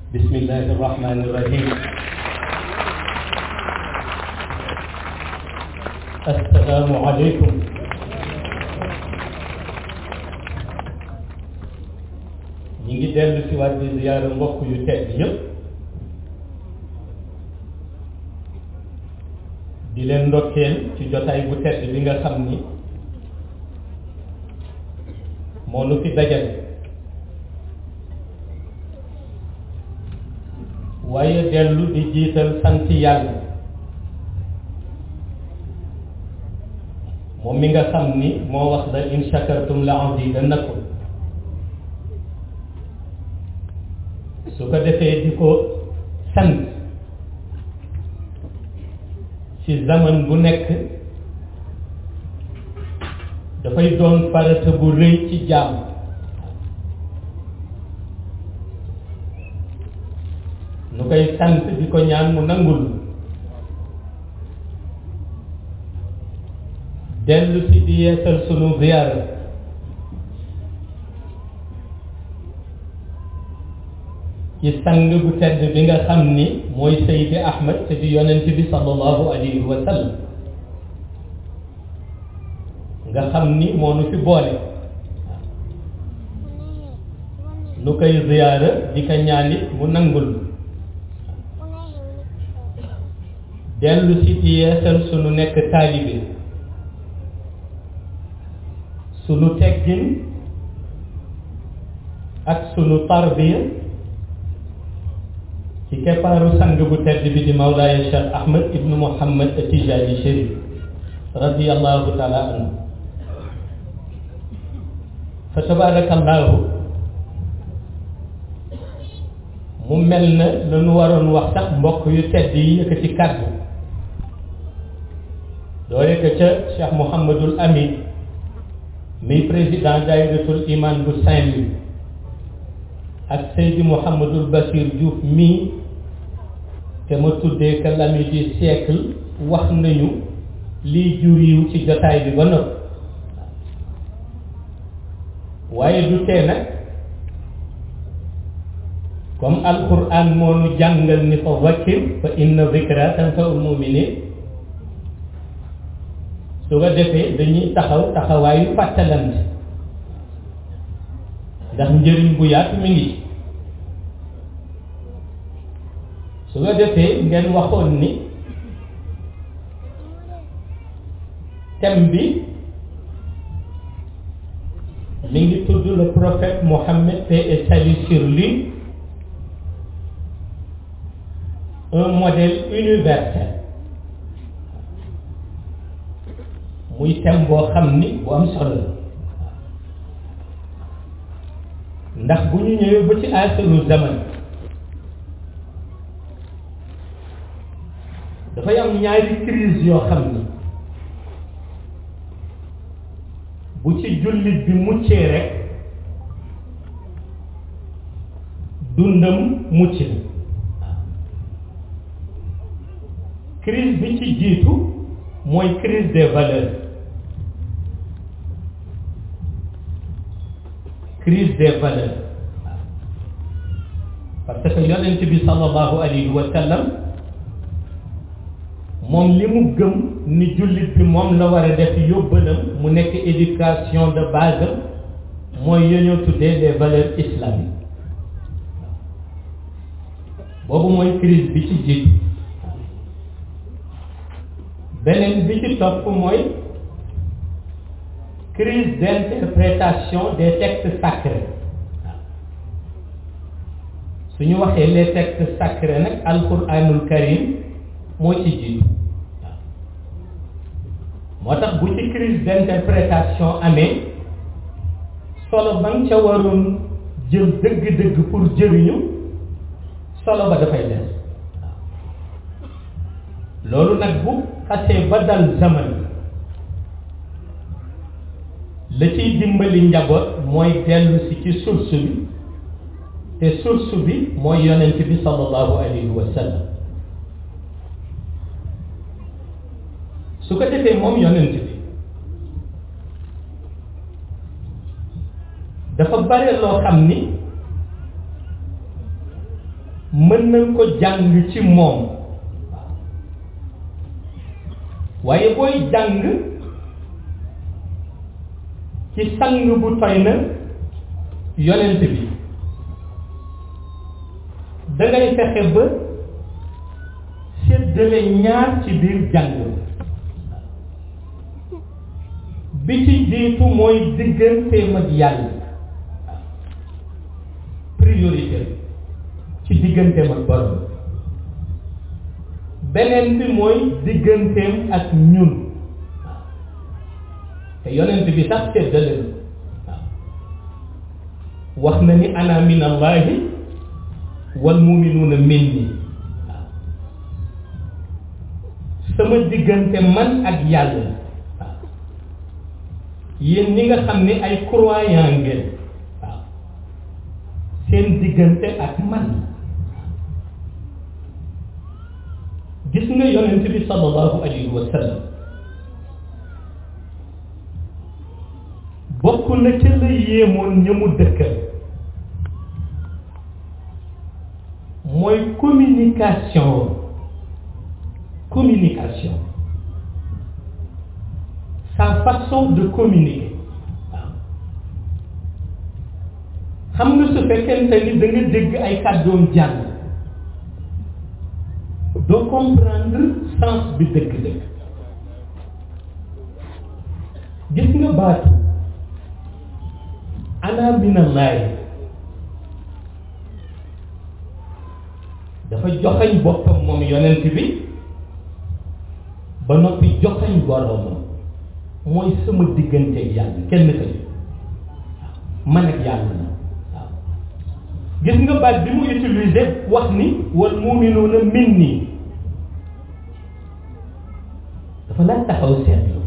بسم الله الرحمن الرحيم السلام عليكم ñi ngi dellu si waat di ziyaara mbokk yu tedd yëpp di leen ndokkeel ci jotaay bu tedd bi nga xam ni moo nu fi dajale waaye dellu di jiital sant yàlla moom mi nga xam ni moo wax la in shakartum la azidannakum su ko defee di ko sant ci zaman bu nekk dafay doon farata bu rëy ci jaam nu koy sant di ko ñaan mu nangul dellu si di yeesal sunu ziyaara ci sang bu tedd bi nga xam ni mooy Seydi Ahmad te di yonent bi sallallahu alayhi wa sallam nga xam ni moo nu fi boole nu koy ziyaara di ko ñaanit mu nangul dellu si di yeesal sunu nekk taalibe sunu teggin ak sunu tarbiya ci keppaaru sang bu tedd bi di Mawlaaya Cheikh Ahmad ibnu Muhammad Tijaani Chérif radiyallahu taala anhu fa tabarakallahu mu mel na la nu waroon wax sax mbokk yu tedd yi yëkkati kàddu doore ko ca Cheikh Mouhamadul Amin mi président daayiratul iman bu Saint-Louis ak Seydi Mouhamadul Bachir Diouf mii te ma tuddee que l'ami du siècle wax nañu lii jur yiw ci jotaay bi ba noppi waaye du tee nag comme alquran moo nu jàngal ni fa wakkir fa inna zikra tanfa'ul mu'minin su ko defee dañuy taxaw taxawaayu fàttalante ndax njëriñ bu yaatu mi ngi su ko defee ngeen waxoon ni thème bi mi ngi tudd le prophète Mohammed paix et salut sur lui un modèle universel muy thème boo xam ni bu am solo la ndax bu ñu ñëwee ba ci axiru zaman dafay am ñaari crise yoo xam ni bu ci jullit bi muccee rek dundam mucc na crise bi ci jiitu mooy crise des valeurs crise des valeurs parce que yonent bi sallallahu alayhi wa sallam moom li mu gëm ni jullit bi moom la war a def yóbbalam mu nekk éducation de base mooy yooñoo tuddee les valeurs islamiques boobu mooy crise bi ci jiitu beneen bi ci topp mooy crise d'interprétation des textes sacrés su ñu waxee les textes sacrés nag alquranul karim moo ci jiitu moo tax bu ci crise d'interprétation amee solo ba nga ca waroon jël dëgg-dëgg pour jëriñu solo ba dafay des loolu nag bu xasee ba dal zaman la ciy dimbali njaboot mooy dellu si ci source bi te source bi mooy yonent bi sallallahu alayhi wa sallam su ko defee moom yonent bi dafa bare loo xam ni mën nañ ko jàng ci moom waaye booy jàng ci sang bu toy na yonent bi dangay fexe ba séddale ñaar ci biir jàng bi ci jiitu mooy digganteem ak yàlla priorité ci digganteem ak borom beneen bi mooy digganteem ak ñun te yonent bi sax séddale na wax na ni ana min allahi wal muminuuna minni waaw sama diggante man ak yàlla waaw yéen ñi nga xam ni ay croyant ngeen waaw seen diggante ak man gis nga yonent bi sallallahu alayhi wa sallam bokk na ca la yéemoon ña mu dëkkal mooy communication communication sa façon de communiquer waaw xam nga su fekkente ni da nga dégg ay kàddoom jàng doo comprendre sens bi dëgg-dëgg gis nga baatu ana minallahi dafa joxañ boppam moom yonent bi ba noppi joxañ boroomam mooy sama digganteeg yàlla kenn ka man ak yàlla na waaw gis nga baat bi mu utilisé wax ni wal muminuuna minni dafa laaj taxaw seetlu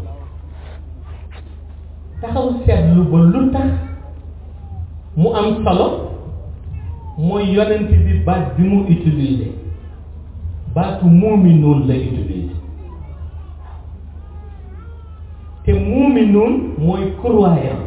taxaw seetlu ba lu tax mu am solo mooy yonent bi baat bi mu utilisé baatu muminuun la utilisé te muminuun mooy croyant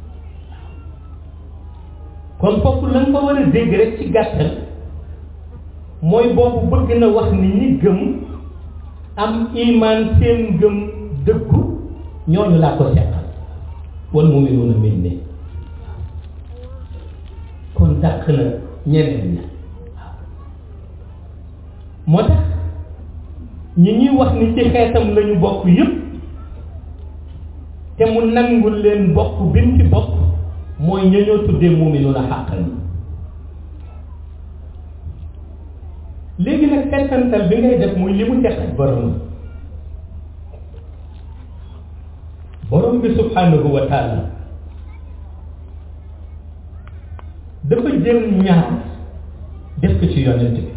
kon foofu la nga ko war a dégg rek ci gàttal mooy boobu bëgg na wax ni ñi gëm am iman seen gëm dëggu ñooñu laa ko seqal wal muminuuna min ne kon dàq na ñeneen ña moo tax ñi ñuy wax ni ci xeetam lañu bokk yépp te mu nangul leen bokk bin ci bokk mooy ña ñoo tuddee muminuuna xàqan léegi nag settantal bi ngay def muy li mu teq ak borom borom bi subhanahu wa taala dafa jël ñaar def ko ci yonent bi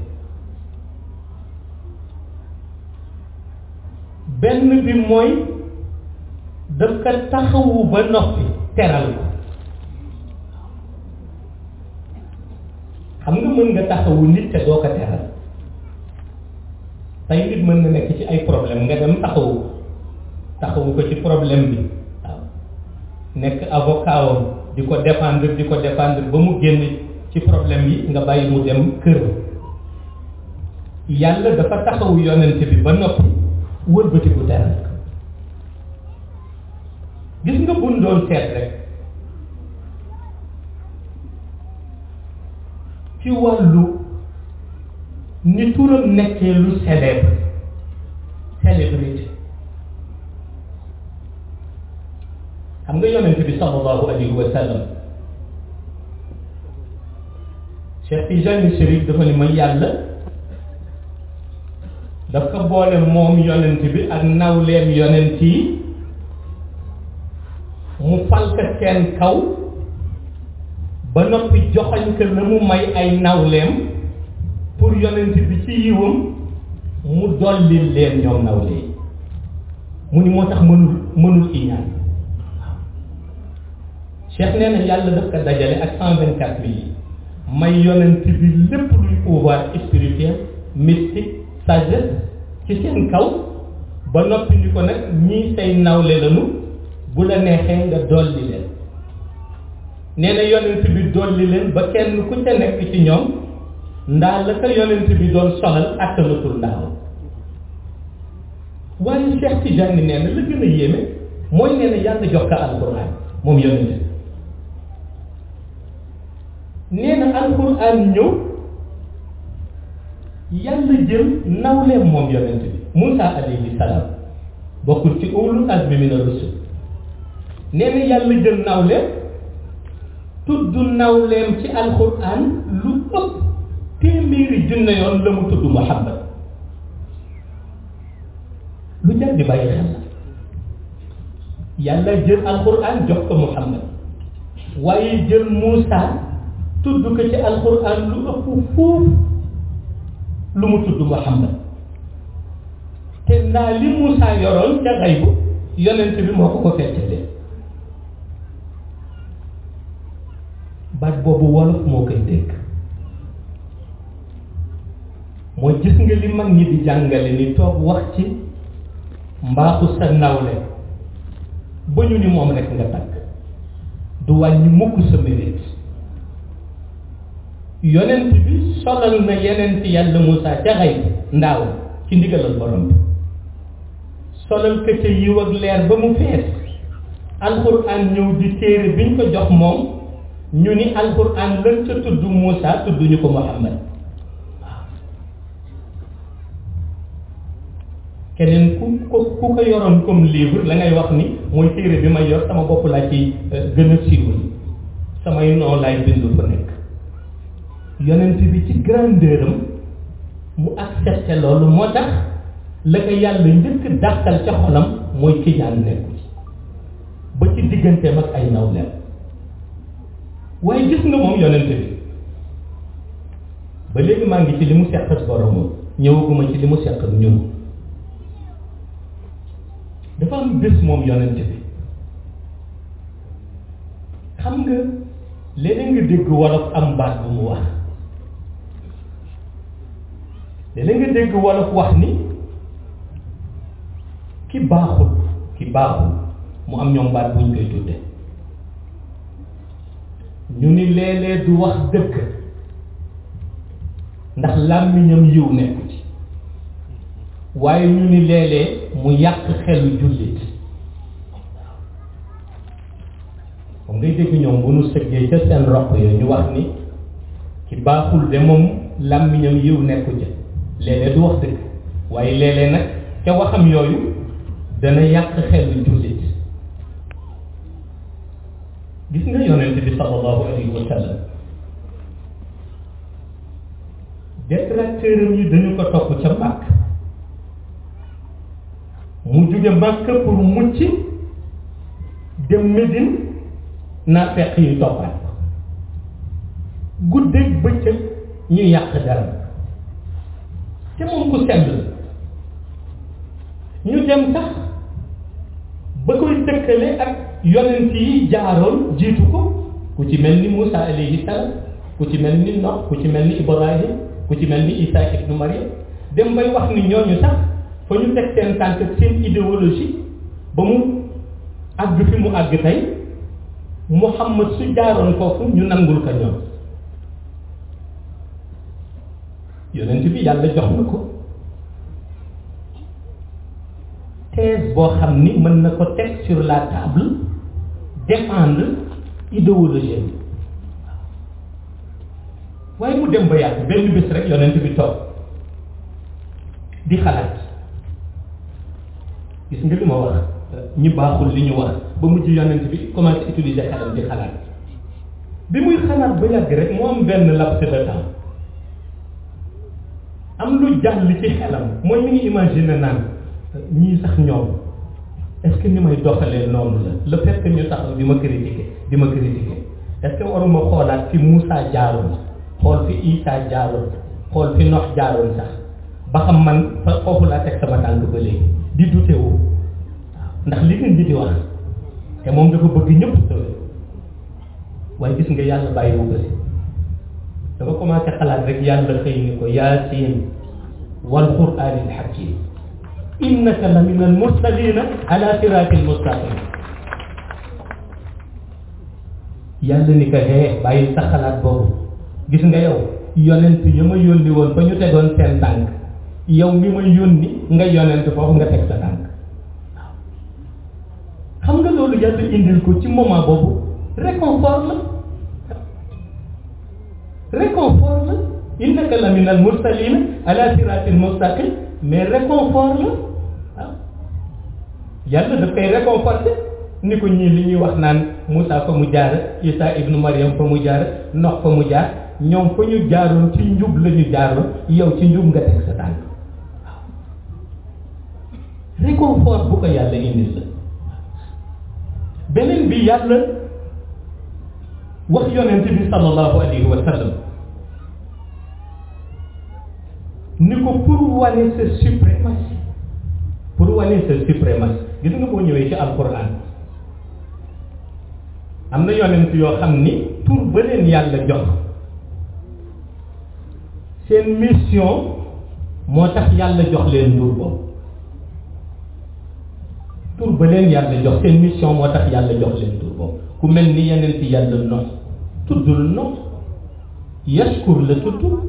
benn bi mooy daf ko taxawu ba noppi teral ko xam nga mën nga taxawu nit te doo ko teral tey nit mën na nekk ci ay problème nga dem taxawu taxawu ko ci problème bi waaw nekk avocat wam di ko défendre di ko défendre ba mu génn ci problème yi nga bàyyi mu dem kër yàlla dafa taxawu yonent bi ba noppi wëlbati bu teral gis nga buñ doon seet rek ci wàllu ni turam nekkee lu célèbre célébrité xam nga yonent bi sallallahu alayhi wa sallam Cheikh Tijani Chérif dafa ni ma yàlla daf ko boole moom yonent bi ak nawleem yonent yi mu fal ko seen kaw ba noppi joxañ ko la mu may ay nawleem pour yonent bi ci yiwam mu dolli leen ñoom nawle yi mu ni moo tax mënul mënul iñaan cheikh nee na yàlla daf ko dajale ak cent vingt quatre mille yi may yonent bi lépp luy pouvoir spirituel mystique sagesse ci seen kaw ba noppi ni ko nag ñii say nawle lañu bu la neexee nga dolli leen nee na yonent bi dolli leen ba kenn ku ca nekk ci ñoom ndaa la ko yonent bi doon solal attanatul ndaaw waaye Cheikh Tidiane nee na la gën a yéeme mooy nee na yàlla jox ko alquran moom yonent bi nee na alquran ñëw yàlla jël nawleem moom yonent bi Moussa alayhi salaam bokkul ci ulul azmi mina rusul nee na yàlla jël nawleem tudd nawleem ci alquran lu ëpp téeméeri junne yoon la mu tudd Muhammad lu jar di bàyyi xel la yàlla jël alquran jox ko Muhammad waaye jël Moussa tudd ko ci alquran lu ëpp foofu lu mu tudd Muhammad te ndaa li Moussa yoroon ca xaybu yonent bi moo ko ko fettalee baat boobu wolof moo koy dégg mooy gis nga li mag ñi di jàngale ni toog wax ci mbaaxu sa nawle ba ñu ni moom rek nga takk du wàññi mukk sa mérite yonent bi solal na yeneen yàlla Moussa ca xay ndaaw ci ndigalal borom bi solal ka ca yiw ak leer ba mu fees alxuraan ñëw di téere biñ ko jox moom ñu ni alxuraan lan ca tudd Moussa tudd ñu ko Muhammad waaw keneen ku ko ku ko yoroon comme livre la ngay wax ni mooy téere bi may yor sama bopp laa ci gën a siiwal samay noo laay bindu fa nekk yonent bi ci grandeur am mu accepté loolu moo tax la ko yàlla njëkk dàqal ca xolam mooy kiñaan nekku ci ba ci digganteem ak ay nawleem waaye gis nga moom yonent bi ba léegi maa ngi ci li mu seq ak boromam ñëwaguma ci li mu seq ak ñun dafa am bés moom yonent bi xam nga léeg-léeg nga dégg wolof am baat bu mu wax léeg-léeg nga dégg wolof wax ni ki baaxul ki baaxul mu am ñoom baat buñ koy tudde ñu ni léeg-léeg du wax dëgg ndax làmmiñam yiw nekku ci waaye ñu ni léeg-léeg mu yàq xelu jullit moom ngay dégg ñoom bu nu sëggee ca seen roq yooyu ñu wax ni ki baaxul de moom làmmiñam yiw nekku ca léeg-léeg du wax dëgg waaye léeg-léeg nag ca waxam yooyu dana yàq xelu jullit gis nga yonent bi sallallahu alayhi wa sallam détracteuram yi dañu ko topp ca màkk mu jóge màkk pour mucc dem Médine naa fekk yi toppaat ko guddeeg bëccëg ñu yàq dara te moom ku sell ñu dem sax ba koy dëkkale ak yonent yi jaaroon jiitu ko ku ci mel ni Moussa alayhi salaam ku ci mel ni Nuh ku ci mel ni Ibrahim ku ci mel ni Isa ibnu Maryam dem bay wax ni ñooñu sax fa ñu teg seen tànk seen idéologie ba mu àgg fi mu àgg tey Muhammad su jaaroon foofu ñu nangul ko ñoom yonent bi yàlla jox na ko thèse boo xam ni mën na ko teg sur la table défendre idéologie bi waaye mu dem ba yàgg benn bés rek yonent bi toog di xalaat gis nga li ma wax ñi baaxul li ñu wax ba mujj yonent bi commencé utiliser xelam di xalaat bi muy xalaat ba yàgg rek mu am benn laps de temps am lu jàll ci xelam mooy mi ngi imaginer naan ñii sax ñoom est-ce que ni may doxalee noonu la le fait que ñu taxaw di ma critiquer di ma critiquer est-ce que waruma xoolaat fi Moussa jaaroon xool fi Isa jaaroon xool fi Nox jaaroon sax ba xam man fa foofu laa teg sama tànk ba léegi di dute woo ndax li ngeen di di wax te moom dafa bëgg ñëpp sëwe waaye gis nga yàlla bàyyi wu ko si dafa commencé xalaat rek yàlla xëy ni ko yaasin wal quraanil hakim innaka la min al mursalina ala siratin mustaqim yàlla ni ko hee bàyyi sa xalaat boobu gis nga yow yonent ya ma yónni woon fa ñu tegoon seen tànk yow mi ma yónni nga yonent foofu nga teg sa tànk waaw xam nga loolu yàlla indil ko ci moment boobu réconfort la réconfort la innaka la min al mursalina ala siratil mustaqim mais réconfort la waaw yàlla daf koy réconforté ni ko ñii li ñuy wax naan Moussa fa mu jaar Isa ibnu Mariam fa mu jaar Nox fa mu jaar ñoom fa ñu jaaroon ci njub la ñu jaaroon yow ci njub nga teg sa tànk waaw réconfort bu ko yàlla indil la beneen bi yàlla wax yonent bi sallallahu alayhi wa sallam ni ko pour wane sa suprématie pour wane sa suprématie gis nga boo ñëwee ci alquran am na yonent yoo xam ni tur ba leen yàlla jox seen mission moo tax yàlla jox leen tur boobu tur ba leen yàlla jox seen mission moo tax yàlla jox leen tur boobu ku mel ni yeneen ci yàlla nox tuddul nox yaskur la tudd waaw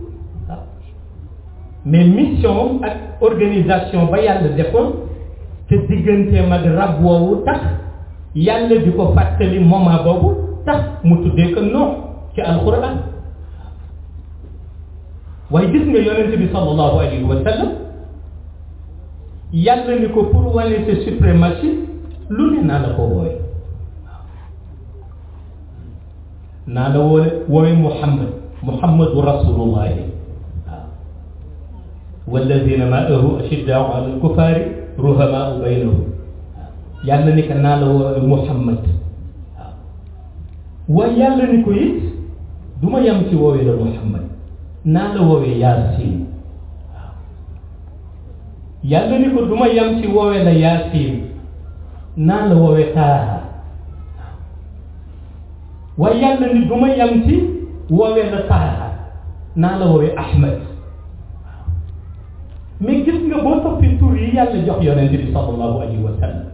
mais mission ak organisation ba yàlla defoon te digganteem ak rab woowu tax yàlla di ko fàttali moment boobu tax mu tuddee ko nox ci alquran waaye gis nga yonent bi sallallahu alayhi wa sallam yàlla ni ko pour wane sa suprématie lu ne naa la ko wooye naa la wooye wooye muhammad muhammadu rasulullahi waaw walladina maahu ashiddaau ala alkufaari ruhamaau baynahum waaw yàlla ni ko naa la wooye muhammad waaw waaye yàlla ni ko it du ma yem ci woowe la muhammad naa la woowee yaasin waaw yàlla ni ko du ma yem ci woowee la yaasin naa la woowee taaha waaw waaye yàlla ni du ma yem ci woowee la taaha naa la woowee ahmad waaw mais gis nga boo toppi tur yi yàlla jox yonent bi sallallahu alayhi wa sallam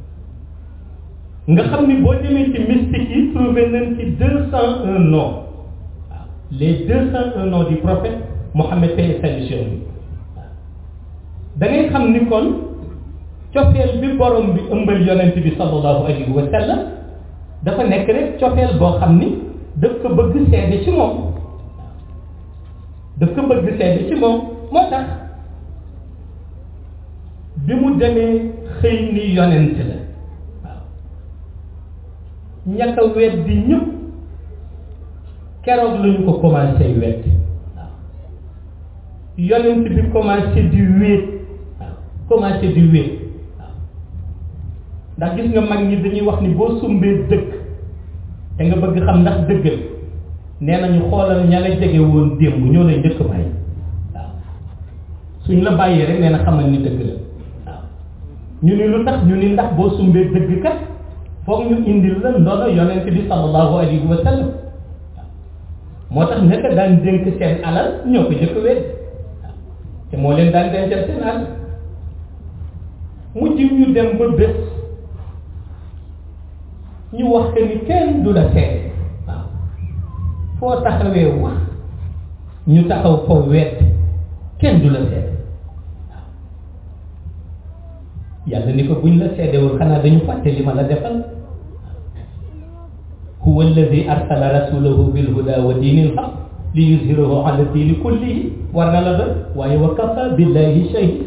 nga xam ni boo demee ci mystique yi trouvé nañ ci deux cent un noms les deux cent un noms du prophète Mohammed paix et salut sur lui da ngay xam ni kon cofeel bi borom bi ëmbal yonent bi sallallahu alayhi wa sallam dafa nekk rek cofeel boo xam ni daf ko bëgg seede ci moom daf ko bëgg seede ci moom moo tax bi mu demee xëy ni yonent la waaw ñàkk a weddi ñëpp keroog lañu ko commencé wet waaw yonent bi commencé di wéet waaw commencé di wéet waaw ndax gis nga mag ñi dañuy wax ni boo sumbee dëkk te nga bëgg xam ndax dëggal nee nañu xoolal ña la jege woon démb ñoo lay njëkk bàyyi waaw suñ la bàyyee rek nee na xamal ni dëgg la waaw ñu ni lu tax ñu ni ndax boo sumbee dëgg kat foog ñu indil la ndono yonent bi sallallahu alayhi wa sallam moo tax naka daan dénk seen alal ñoo ko jëkk wedd waaw te moo leen daan dencal seen alal mujj ñu dem ba bés ñu wax que ni kenn du la seet waaw foo taxawee wax ñu taxaw fa wedd kenn du la seet waaw yàlla ni ko buñ la seedewul xanaa dañu fàtte li ma la defal huwa alladi arsala rasulahu bilhuda wa diini lxaq li yuzhirahu ala diini kullihi war na la doon waaye wa kafa billahi shahida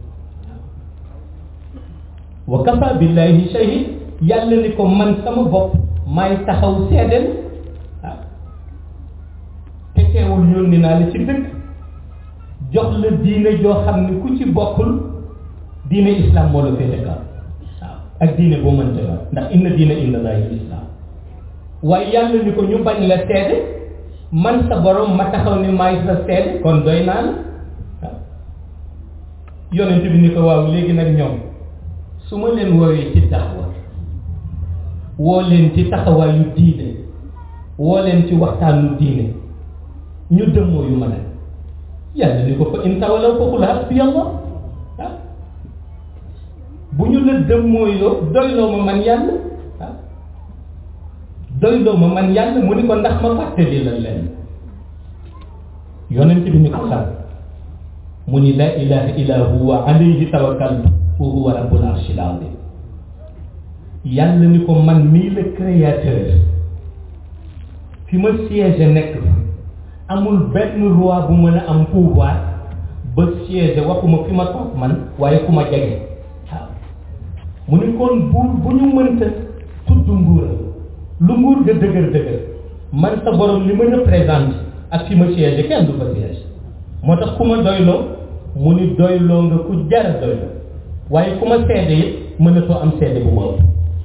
wa kafa billahi shahid yàlla ni ko man sama bopp maay taxaw seedeel waaw te teewul yónni naa la ci dëkk jox la diine joo xam ne ku ci bokkul diine islam moo la féete kaw waaw ak diine boo mënte la ndax inna diine inda allahi islam waaye yàlla ni ko ñu bañ la seede man sa borom ma taxaw ni maay sa seede kon doy naa la waaw yonent bi ni ko waaw léegi nag ñoom su ma leen woowee ci daawa woo leen ci taxawaayu diine woo leen ci waxtaanu diine ñu dëmmoo yu ma nag yàlla ni ko fa in tawalaw fa qul hasbiya allah waaw bu ñu la dëmmooyoo doyloo ma man yàlla waaw doyloo ma man yàlla mu ni ko ndax ma fàttali la leen yonent bi ni ko xam mu ni la ilaha illa huwa alayhi tawakkaltu wa huwa rabbul arshil azim yàlla ni ko man mii le créateur fi ma siège nekk amul benn roi bu mën a am pouvoir ba siège waxuma fi ma toog man waaye ku ma jege waaw mu ni kon bu bu ñu mënta tudd nguuram lu nguur ga dëgër dëgër man sa borom li ma représente ak fi ma siège kenn du fa siège moo tax ku ma doyloo mu ni doyloo nga ku jara doyloo waaye ku ma seede it mënatoo am seede bu ma ëpp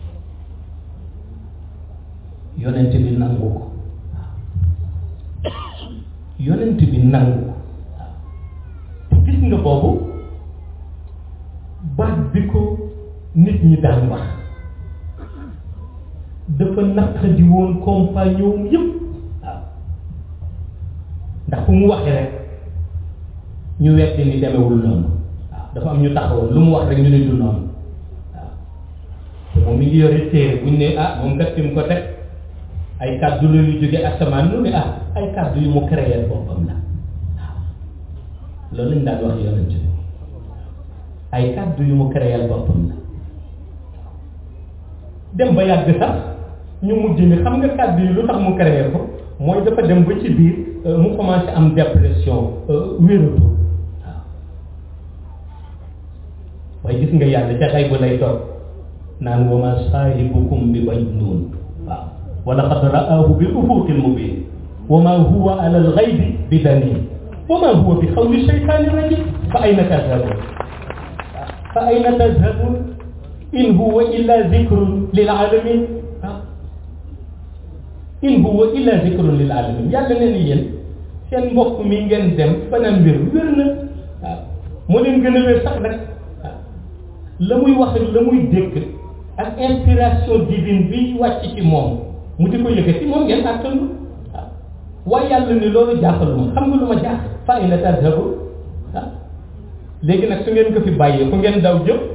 yonent bi nangu ko yonent bi nangu ko te gis nga boobu baat bi ko nit ñi daan wax dafa naqadi woon compagnon yëpp waaw ndax fu mu waxee rek ñu weddi ni demewul noonu waaw dafa am ñu taxawoon lu mu wax rek ñu ne du noonu waaw te moom mi ngi yore téere buñ ne ah moom kat fi mu ko teg ay kàddu la yu jóge asamaan lu ne ah ay kàddu yu mu créé boppam la waaw loolu lañ daan wax yonent bi ay kàddu yu mu créé boppam la dem ba yàgg sax ñu mujj ni xam nga kàddu yi lu tax mu créé ko mooy dafa dem ba ci biir mu commencé am dépression wératu waaw waaye gis nga yàlla ca xay bu lay toog naan wa ma saahibukum bi majnuun waaw wa laqad ra'aahu bil ufuqil mubiin wa ma huwa ala al ghaybi bi daniin wa ma huwa bi qawli shaytaani rajiim fa ayna tadhabuun fa ayna tadhabuun in huwa illa zikrun lil alamin in huwa illa zikrun lil alamin yàlla nee na yéen seen mbokk mi ngeen dem fanaan wér wér na waaw moo leen gën a wér sax nag waaw la muy wax ak la muy dégg ak inspiration divine bi wàcc ci moom mu di ko yëkkati moom ngeen àttanu waaw waaye yàlla ni loolu jaaxaluma xam nga lu ma jaax fa ayna tadhabu waaw léegi nag su ngeen ko fi bàyyee fu ngeen daw jëm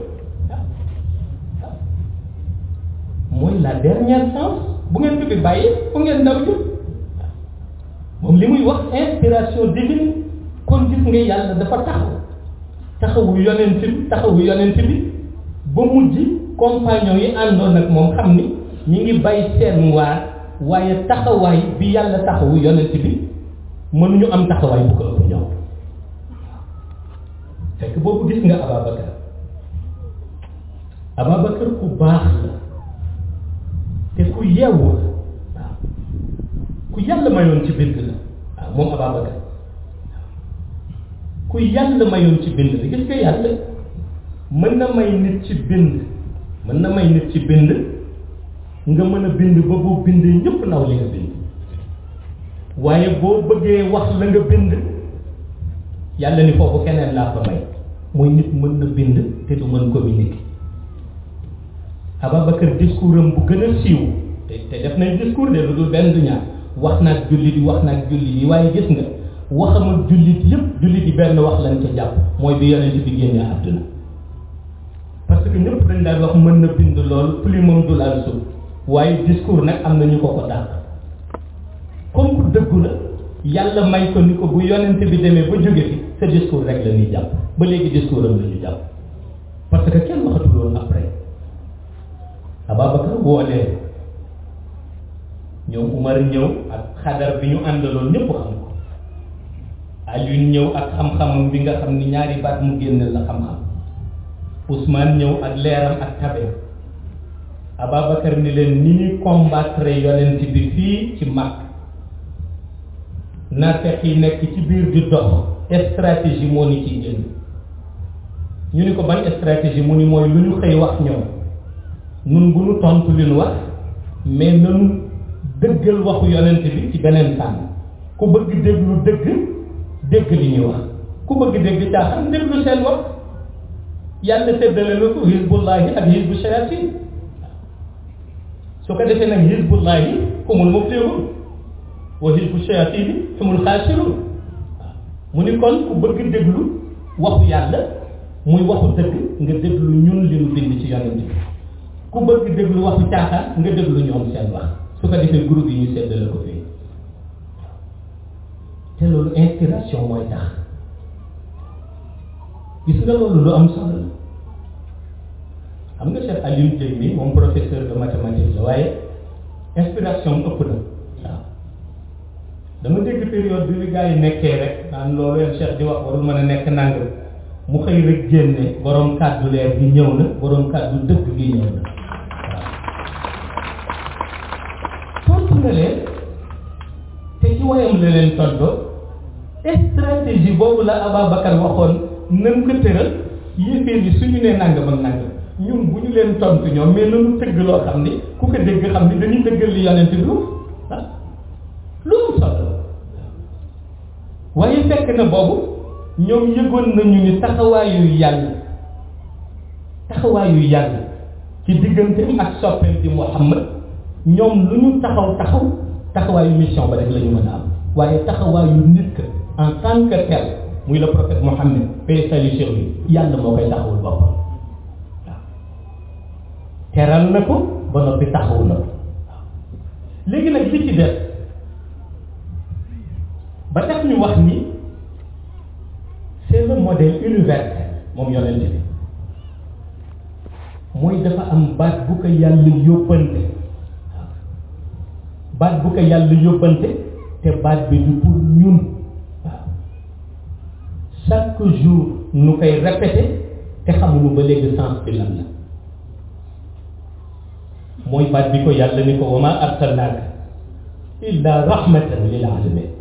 mooy la dernière chance bu ngeen ko fi bàyyee fu ngeen daw jëm moom li muy wax inspiration divine kon gis nga yàlla dafa taxaw taxawu yonent bi taxawu yonent bi ba mujj compagnon yi àndoon ak moom xam ni ñi ngi bay seen waar waaye taxawaay bi yàlla taxawu yonent bi mënuñu am taxawaay bu ko ëpp ñoom fekk boobu gis nga Ababacar Ababacar ku baax la te ku yeewu la waaw ku yàlla mayoon ci bind la waaw moom Ababacar ku yàlla mayoon ci bind la gis nga yàlla mën na may nit ci bind mën na may nit ci bind nga mën a bind ba boo bindee ñëpp naw li nga bind waaye boo bëggee wax la nga bind yàlla ni foofu keneen laa ko may mooy nit mën na bind te du mën communiquer Ababacar discours am bu gën a siiw te te def nañ discours de lu dul benn du ñaar wax naag jullit yi wax naag jullit yi waaye gis nga waxam ak jullit yëpp jullit yi benn wax lañ ca jàpp mooy bi yonent bi génnee àdduna parce que ñëpp dañ daan wax mën na bind lool plumam du laal suuf waaye discours nag am na ñu ko ko dàq comme ku dëggu la yàlla may ko ni ko bu yonent bi demee ba jóge fi sa discours rek la ñuy jàpp ba léegi discours am la ñu jàpp parce que kenn waxatul woon après Ababacar woo leen ñoom Umar ñëw ak xadar bi ñu àndaloon ñëpp xam ko Alioune ñëw ak xam-xamam bi nga xam ni ñaari baat mu génne la xam-xam Ousmane ñëw ak leeram ak tabe Ababacar ni leen ni ñuy combattre yonent bi fii ci mag naafeq yi nekk ci biir di dox stratégie moo ni ciy génn ñu ni ko ban stratégie mu ni mooy lu ñu xëy wax ñoom nun bu ñu tontu li ñu wax mais nanu dëggal waxu yonent bi ci beneen fànn ku bëgg déglu dëgg dégg li ñuy wax ku bëgg dégg caaxaan déglu seen wax yàlla séddale na ko hizbullahi ak hizbu shayatin su ko defee nag hizbullahi humul muflihun wa hizbu shayatin humul xaasirun mu ni kon ku bëgg déglu waxu yàlla muy waxu dëgg nga déglu ñun li ñu bind ci yonent bi ku bëgg déglu waxu caaxaan nga déglu ñoom seen wax su ko defee groupe yi ñu seddale ko fii te loolu inspiration mooy tax gis nga loolu lu am solo la xam nga Cheikh Alioune Dieng bi moom professeur de mathématiques la waaye inspiration ëpp na waaw dama dégg période bi li gars yi nekkee rek naan loolu leen Cheikh di wax warul mën a nekk nangam mu xëy rek génne borom kàddu leer gi ñëw na borom kàddu dëgg gi ñëw na waaw tontu na leen te ci wayam la leen tontoo stratégie boobu la Ababacar waxoon nan ko tëral yéeféer yi suñu nee nangam ak nangam ñun bu ñu leen tontu ñoom mais nanu tëgg loo xam ni ku ko dégg xam ni dañuy dëggal li yonent bi ah loolu solo waaye fekk na boobu ñoom yëgoon nañu ni taxawaayu yàlla taxawaayu yàlla ci diggante ak soppeem di Muhammad ñoom lu ñu taxaw taxaw taxawaayu mission ba rek la ñu mën a am waaye taxawaayu nit ka en tant que tel muy le prophète Mohammed paix salut sur lui yàlla moo koy taxawul boppam waaw teral na ko ba noppi taxawu na ko waaw léegi nag li ci def ba tax ñu wax ni c'est le modèle universel moom yonent bi mooy dafa am baat bu ko yàlla yóbbante waaw baat bu ko yàlla yóbbante te baat bi du pour ñun waaw chaque jour nu koy répété te xamuñu ba léegi sens bi lan la mooy baat bi ko yàlla ni ko wa ma arsalnaaka illa rahmatan lil alamin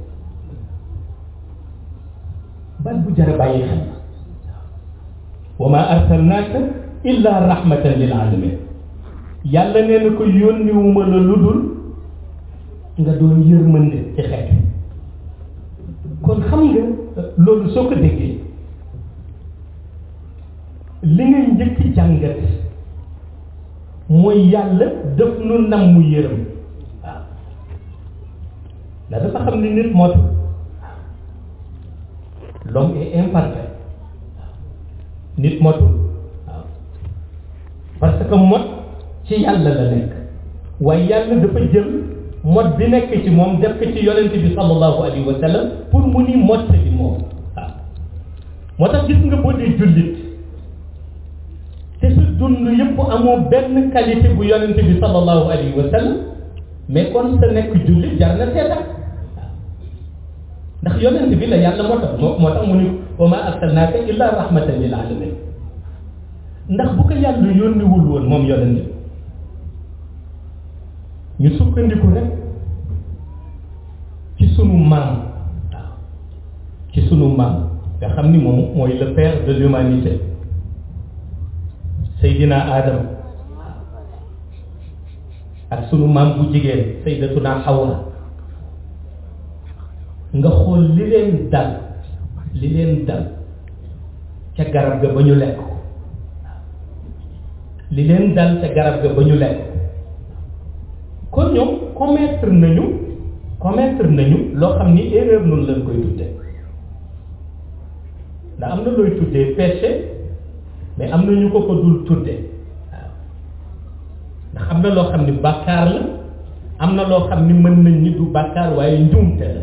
baat bu jar a bàyyi xel wa ma arsalnaaka illa rahmatan lil alamin yàlla nee na ko yónniwuma la lu dul nga doon yërmande ci xeet kon xam nga loolu soo ko déggee li ngay njëkk jàngat mooy yàlla daf nu nam mu yërëm waaw ndax dafa xam ni nit moo tax l'homme est imparfait nit motul waaw parce que mot ci yàlla la nekk waaye yàlla dafa jël mot bi nekk ci moom def ko ci yonent bi sallallahu alayhi wa sallam pour mu ni mot bi moom waaw moo tax gis nga boo dee jullit te sa dund yëpp amoo benn qualité bu yonent bi sallallahu alayhi wa sallam mais kon sa nekk jullit jar na seetaat ndax yonent bi la yàlla moo tax moo moo tax mu ni wa ma arsalnaaka illa rahmatan lil alamin ndax bu ko yàlla yónniwul woon moom yonent bi ñu sukkandiku rek ci sunu maam waaw ci sunu maam nga xam ni moom mooy le père de l'humanité Seydina Adam ak sunu maam bu jigéen Seydatuna Hawa nga xool li leen dal li leen dal ca garab ga ba ñu lekk li leen dal ca garab ga ba ñu lekk kon ñoom commettre nañu commettre nañu loo xam ni erreur noonu lañ koy tuddee ndax am na looy tuddee péché mais am na ñu ko ko dul tuddee waaw ndax am na loo xam ni bàkkaar la am na loo xam ni mën nañ ni du bàkkaar waaye njuumte la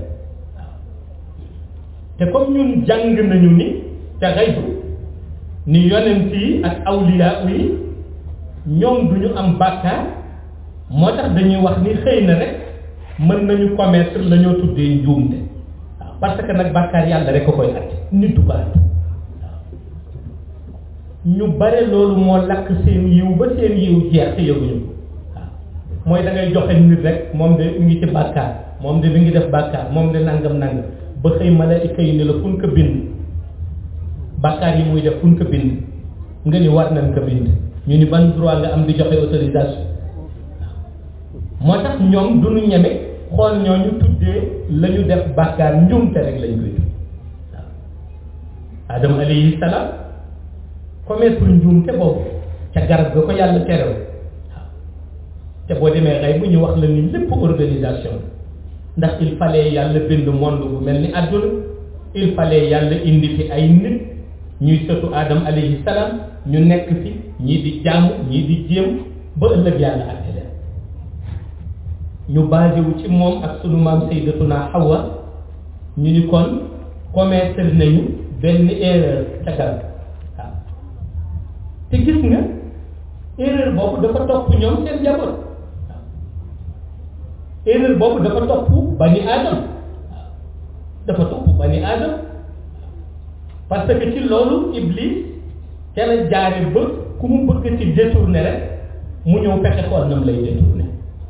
te comme ñun jàng nañu ni te xaybu ni yonent yi ak awliya yi ñoom du ñu am bàkkaar moo tax dañuy wax ni xëy na rek mën nañu commettre la ñoo tuddee njuumte waaw parce que nag bàkkaar yàlla rek a koy àtte nit du ko àtte waaw ñu bare loolu moo lakk seen yiw ba seen yiw jeex te yëguñu ko waaw mooy da ngay joxe nit rek moom de mi ngi ci bàkkaar moom de mi ngi def bàkkaar moom de nangam nangam ba xëy malaayika yi ni la fun ko bind bàkkaar yi muy def fun ko bind nga ni war nañ ko bind ñu ni ban droit nga am di joxe autorisation moo tax ñoom du ñu ñeme xool ñooñu tuddee la ñu def bàkkaar njuumte rek lañ koy tudd waaw Adama alayhi salaam commettre njuumte boobu ca garab ga ko yàlla terew waaw te boo demee xëy bu ñu wax la ni lépp organisation ndax il fallait yàlla bind monde bu mel ni àdduna il fallait yàlla indi fi ay nit ñuy sëtu Adam alayhi salaam ñu nekk fi ñii di jaamu ñii di jéem ba ëllëg yàlla àtte leen ñu basé wu ci moom ak sunu maam sayyidatuna Hawa ñu ni kon commettre nañu benn erreur ca garab waaw te gis nga erreur boobu dafa topp ñoom seen njaboot waaw erreur boobu dafa topp bani aadam waaw dafa topp bani aadam parce que ci loolu iblis ca la jaare ba ku mu bëgg ci détourné rek mu ñëw fexe xool nam lay détourné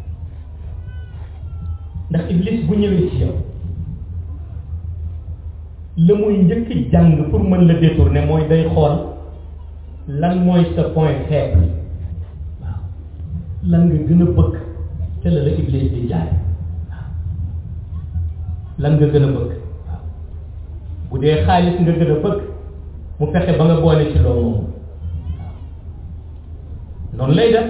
ndax iblis bu ñëwee ci yow la muy njëkk jàng pour mën la détourné mooy day xool lan mooy sa point faible waaw lan nga gën a bëgg ca la la iblis di jaay waaw lan nga gën a bëgg waaw bu dee xaalis nga gën a bëgg mu fexe ba nga boole ci loolu moom noonu lay def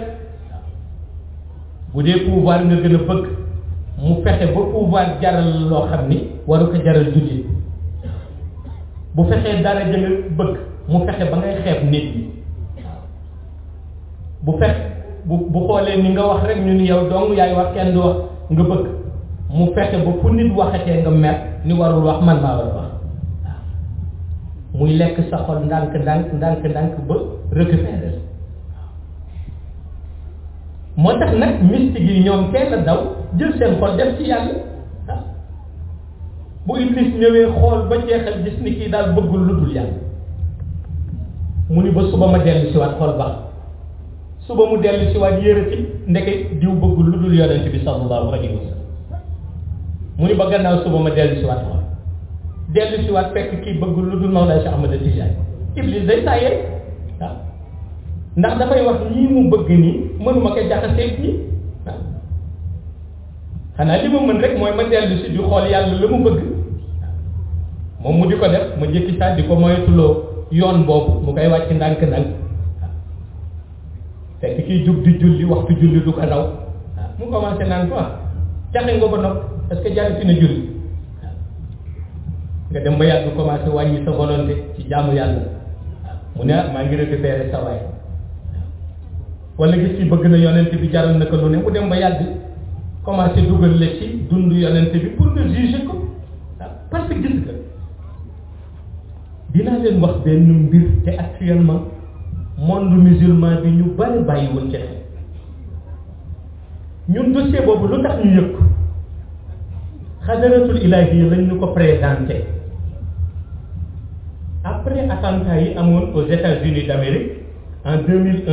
bu dee pouvoir nga gën a bëgg mu fexe ba pouvoir jaral loo xam ni waru ko jaral jullit bu fexee dara ja nga bëgg mu fexe ba ngay xeeb nit ñi bu fex bu bu xoolee ni nga wax rek ñu ni yow dong yaay wax kenn du wax nga bëgg mu fexe ba fu nit waxatee nga mer ni warul wax man maa war a wax muy lekk sa xol ndànk ndànk ndànk ndànk ba récupérer moo tax nag mystique yi ñoom kenn daw jël seen xol def ci yàlla ah bu iblis ñëwee xool ba jeexal gis ni kii daal bëggul lu dul yàlla mu ni ba suba ma dellu si waat xol baax suba mu dellu si waat yërëti ndeke diw bëggul lu dul yonent bi sallallahu alayhi wa sallam mu ni ba gannaaw suba ma dellu si waat xol dellu si waat fekk kii bëggul lu dul Mawlana Cheikh Ahmad Tijani iblis day tàyyee waaw ndax dafay wax ñii mu bëgg nii mënuma ko jaxaseeg ñi waaw xanaa li ma mën rek mooy ma dellu si di xool yàlla la mu bëgg moom mu di ko def ma jëkki saa di ko moytuloo yoon boobu mu koy wàcc ndànk-ndànk fekk kiy jug di julli waxtu julli du ko raw waaw mu commencé naan quoi jaxe nga ba nopp parce que jàll fi na julli nga dem ba yàgg commencé wàññi sa volonté ci jaamu yàlla mu ne ah maa ngi récupéré sa waay wala gis ci bëgg na yonent bi jaral na ko lu ne mu dem ba yàgg commencé dugal la ci dund yonent bi pour nga juger ko waaw parce que gis nga dinaa leen wax benn mbir te actuellement monde musulman bi ñu bari bàyyiwul ci xel ñun dossier boobu lu tax ñu yëg ko xadaratul ilahi lañ ñu ko présenté après attentat yi amoon aux États-Unis d'Amérique en 2001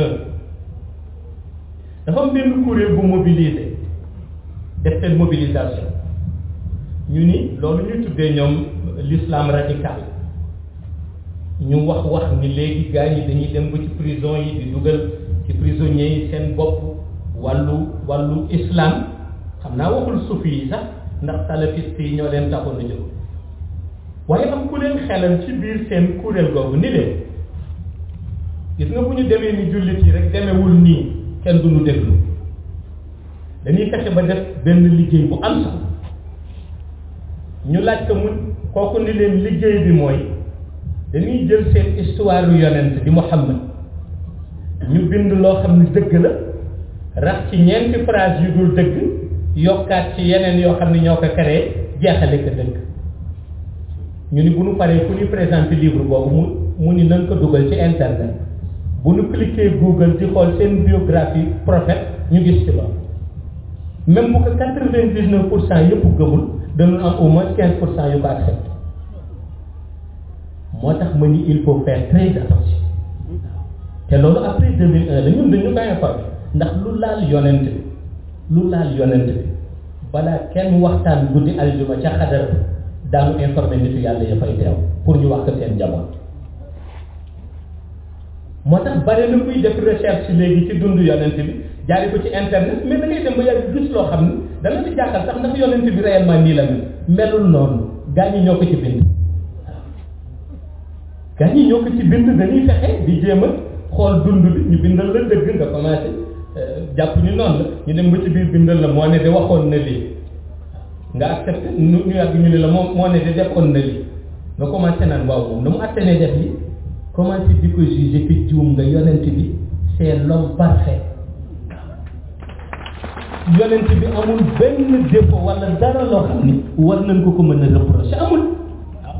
dafa am benn kuréel bu mobilisé def seen mobilisation ñu ni loolu ñuy tuddee ñoom l'islam radical ñu wax wax ni léegi gars yi dañuy dem ba ci prison yi di dugal ci prisonniers yi seen bopp wàllu wàllu islam xam naa waxul sufi yi sax ndax salafiste yi ñoo leen taxoon a jóg waaye am ku leen xelal ci biir seen kuréel googu ni leen gis nga bu ñu demee ni jullit yi rek demewul nii kenn du ñu déglu dañuy fexe ba def benn liggéey bu am sax ñu laaj ko mu kooku ni leen liggéey bi mooy dañuy jël seen histoire yu yonent di Muhammad ñu bind loo xam ne dëgg la rax ci ñeenti phrase yu dul dëgg yokkaat ci yeneen yoo xam ne ñoo ko créé jeexale ko dëgg ñu ni bu ñu paree fu ñu présenté livre boobu mu mu ni nañ ko dugal ci internet bu ñu cliquer Google di xool seen biographie prophète ñu gis ci loolu même bu ko quatre-vingt-dix-neuf pour cent yëpp gëmul dañu am au moins quinze pour cent yu ko accepté moo tax ma ni il faut faire très attention te loolu après 2001 la ñun dañu koy informé ndax lu laal yonent bi lu laal yonent bi balaa kenn waxtaan guddi aljuma ca xadar bi daanu informé nitu yàlla ya fay teew pour ñu wax ko seen jamono moo tax bare na kuy def recherche léegi ci dund yonent bi jaari ko ci internet mais da ngay dem ba yàgg gis loo xam ne dana la jàkkal sax ndax yonent bi réellement nii la mel melul noonu gaa ñi ñoo ko ci bind gaa ñi ñoo ko ci bind dañuy fexe di jéem a xool dund bi ñu bindal la dëgg nga commencé jàpp ni noonu la ñu dem ba ci biir bindal la moo ne de waxoon na lii nga accepté ñu ñu yàgg ñu ne la moo moo ne de defoon na lii nga commencé naan waaw moom na mu atténé def li commencé di ko jugé te juum nga yonent bi c'est l'homme parfait yonent bi amul benn défaut wala dara loo xam ni war nañ ko ko mën a reprocher amul waaw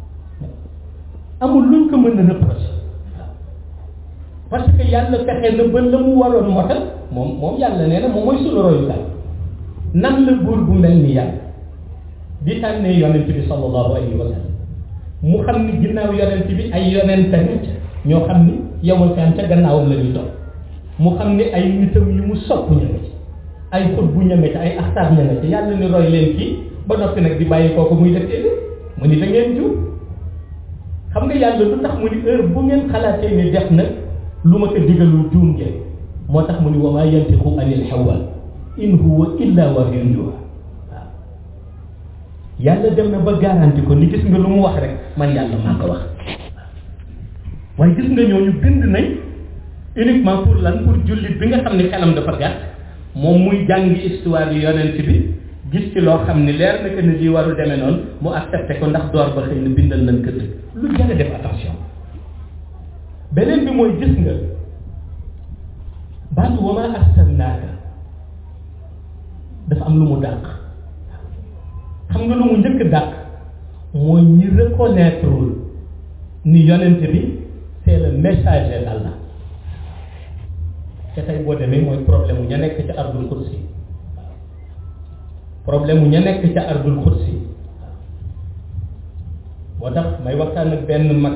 amul luñ ko mën a reprocher parce que yàlla fexe na ba la mu waroon motal moom moom yàlla nee na moom mooy sunu royukaay nan la buur bu mel ni yàlla di tànnee yonent bi sallallahu alayhi wa sallam mu xam ni ginnaaw yonent bi ay yonent tamit ñoo xam ni yowal kan ca gannaawam la ñuy topp mu xam ni ay nitam yu mu sopp ña nga ci ay xut bu ña nga ci ay axtaar ña nga ci yàlla ni roy leen kii ba noppi nag di bàyyi kooku muy def éli mu ni da ngeen juum xam nga yàlla lu tax mu ni heure bu ngeen xalaatee ni def na lu ma ko digalul juum ngeen moo tax mu ni wa maa yantiqu anil hawa in huwa illa wahyun yuha waaw yàlla dem na ba garanti ko ni gis nga lu mu wax rek man yàlla maa ko wax waaye gis nga ñooñu bind nañ uniquement pour lan pour jullit bi nga xam ne xelam dafa gàtt moom muy jàngi histoire yu yonent bi gis ci loo xam ni leer na que ni lii warul demee noonu mu accepté ko ndax door ba xëy na bindal nañ ko dëgg lu jar a def attention beneen bi mooy gis nga baatu wa maa arsalnaaka dafa am lu mu dàq xam nga lu mu njëkk dàq mooy ñi reconnaître ni yonent bi c'est le messager d'Allah te tey boo demee mooy problème mu ña nekk ca ardul kursi problème mu ña nekk ca ardul kursi moo tax may waxtaan ak benn mag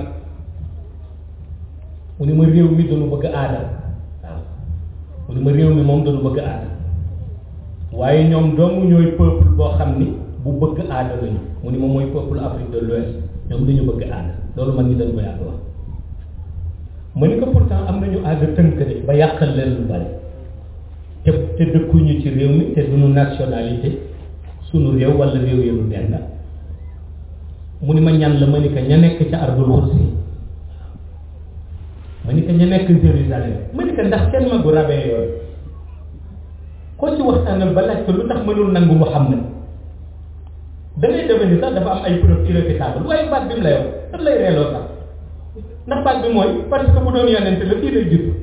mu ni ma réew mi dañu bëgg aada waaw mu ni ma réew mi moom dañu bëgg aada waaye ñoom dong ñooy peuple boo xam ni bu bëgg aada lañu mu ni ma mooy peuple Afrique de l'Ouest ñoom dañu bëgg aada loolu man ñi dañ ko yàgg wax ma ni ko pourtant am nañu aada tënk de ba yàqal leen lu bari te te dëkkuñu ci réew mi te duñu nationalité sunu réew wala réew yi lu benn mu ni ma ñan la ma ni ko ña nekk ca ardul xursi ma ni ko ña nekk Jérusalem ma ni ko ndax kenn magu rabee yooyu koo ci waxtaanal ba laaj ko lu tax mënul nangu Muhammad da ngay defe ni sax dafa am ay preuve irréfutable waaye baat bi mu lay wax daf lay reeloo sax ndax baat bi mooy parce que bu doon yonent la fii lay jub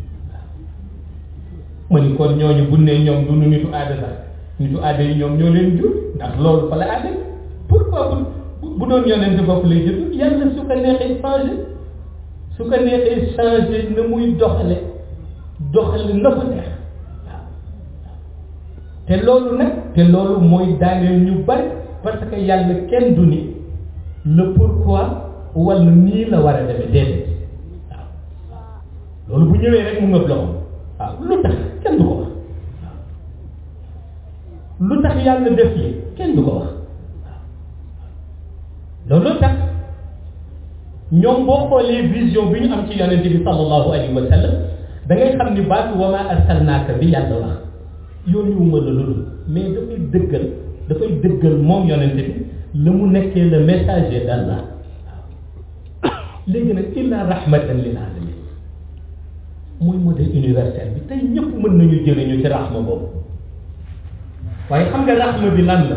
ma ni kon ñooñu bu ne ñoom du nu nitu aada sax nitu aada yi ñoom ñoo leen jur ndax loolu fa la aada pourquoi bu bu doon yonent bopp lay jur yàlla su ko neexee changé su ko neexee changé na muy doxale doxale na ko neex waaw te loolu nag te loolu mooy daaneel ñu bari parce que yàlla kenn du ni le pourquoi wala nii la war a demee déedéet waaw loolu bu ñëwee rek mu ngëb loxo waaw lu tax kenn du ko wax lu tax yàlla def li kenn du ko wax waaw loolu tax ñoom boo xoolee vision bi ñu am ci yonent bi sallallahu alayhi wa sallam da ngay xam ni baatu wa ma arsalnaaka bi yàlla wax yónniwuma la loolu mais dafay dëggal dafay dëggal moom yonent bi la mu nekkee le messager d'Allah léegi nag illa rahmatan lil alamin mooy modèle universel bi tey ñëpp mën nañu jëriñu ci rahma boobu waaye xam nga rahma bi lan la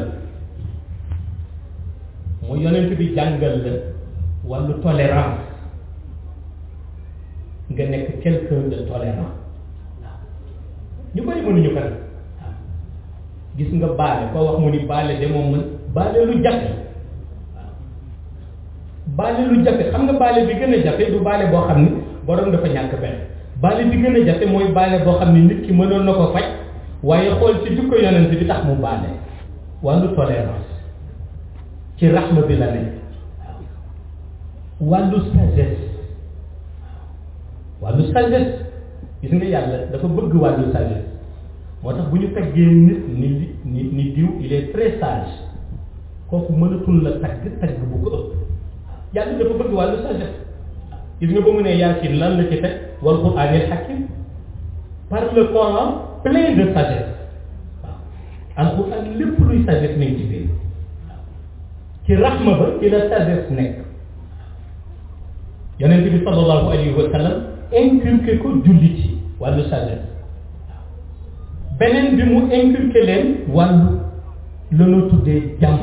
mooy yonent bi jàngal la wàllu tolérance nga nekk quelqu'un de tolérant waaw ñu bari mënuñu ko nag waaw gis nga baale koo wax mu ni baale de moom mën baale lu jafe waaw baale lu jafe xam nga baale bi gën a jafe du baale boo xam ni borom dafa ñàkk benn baale bi gën a jafe mooy baale boo xam ni nit ki mënoon na ko faj waaye xool ci jukko yonent bi tax mu baale wàllu tolérance ci raxma bi la nekk wàllu sagesse wàllu sagesse gis nga yàlla dafa bëgg wàllu sagesse moo tax bu ñu taggee nit ni ni ni diw il est très sage kooku mënatul la tagg tagg bu ko ëpp yàlla dafa bëgg wàllu sagesse gis nga ba mu ne yaasin lan la ci teg wal quraanil hakim par le Coran plein de sagesse waaw alquran lépp luy sagesse nañ ci biir ci raxma ba ci la sagesse nekk yonent bi sallallahu alayhi wa sallam inculqué ko jullit yi wàllu sagesse beneen bi mu inculqué leen wàllu la ñu tuddee jàmm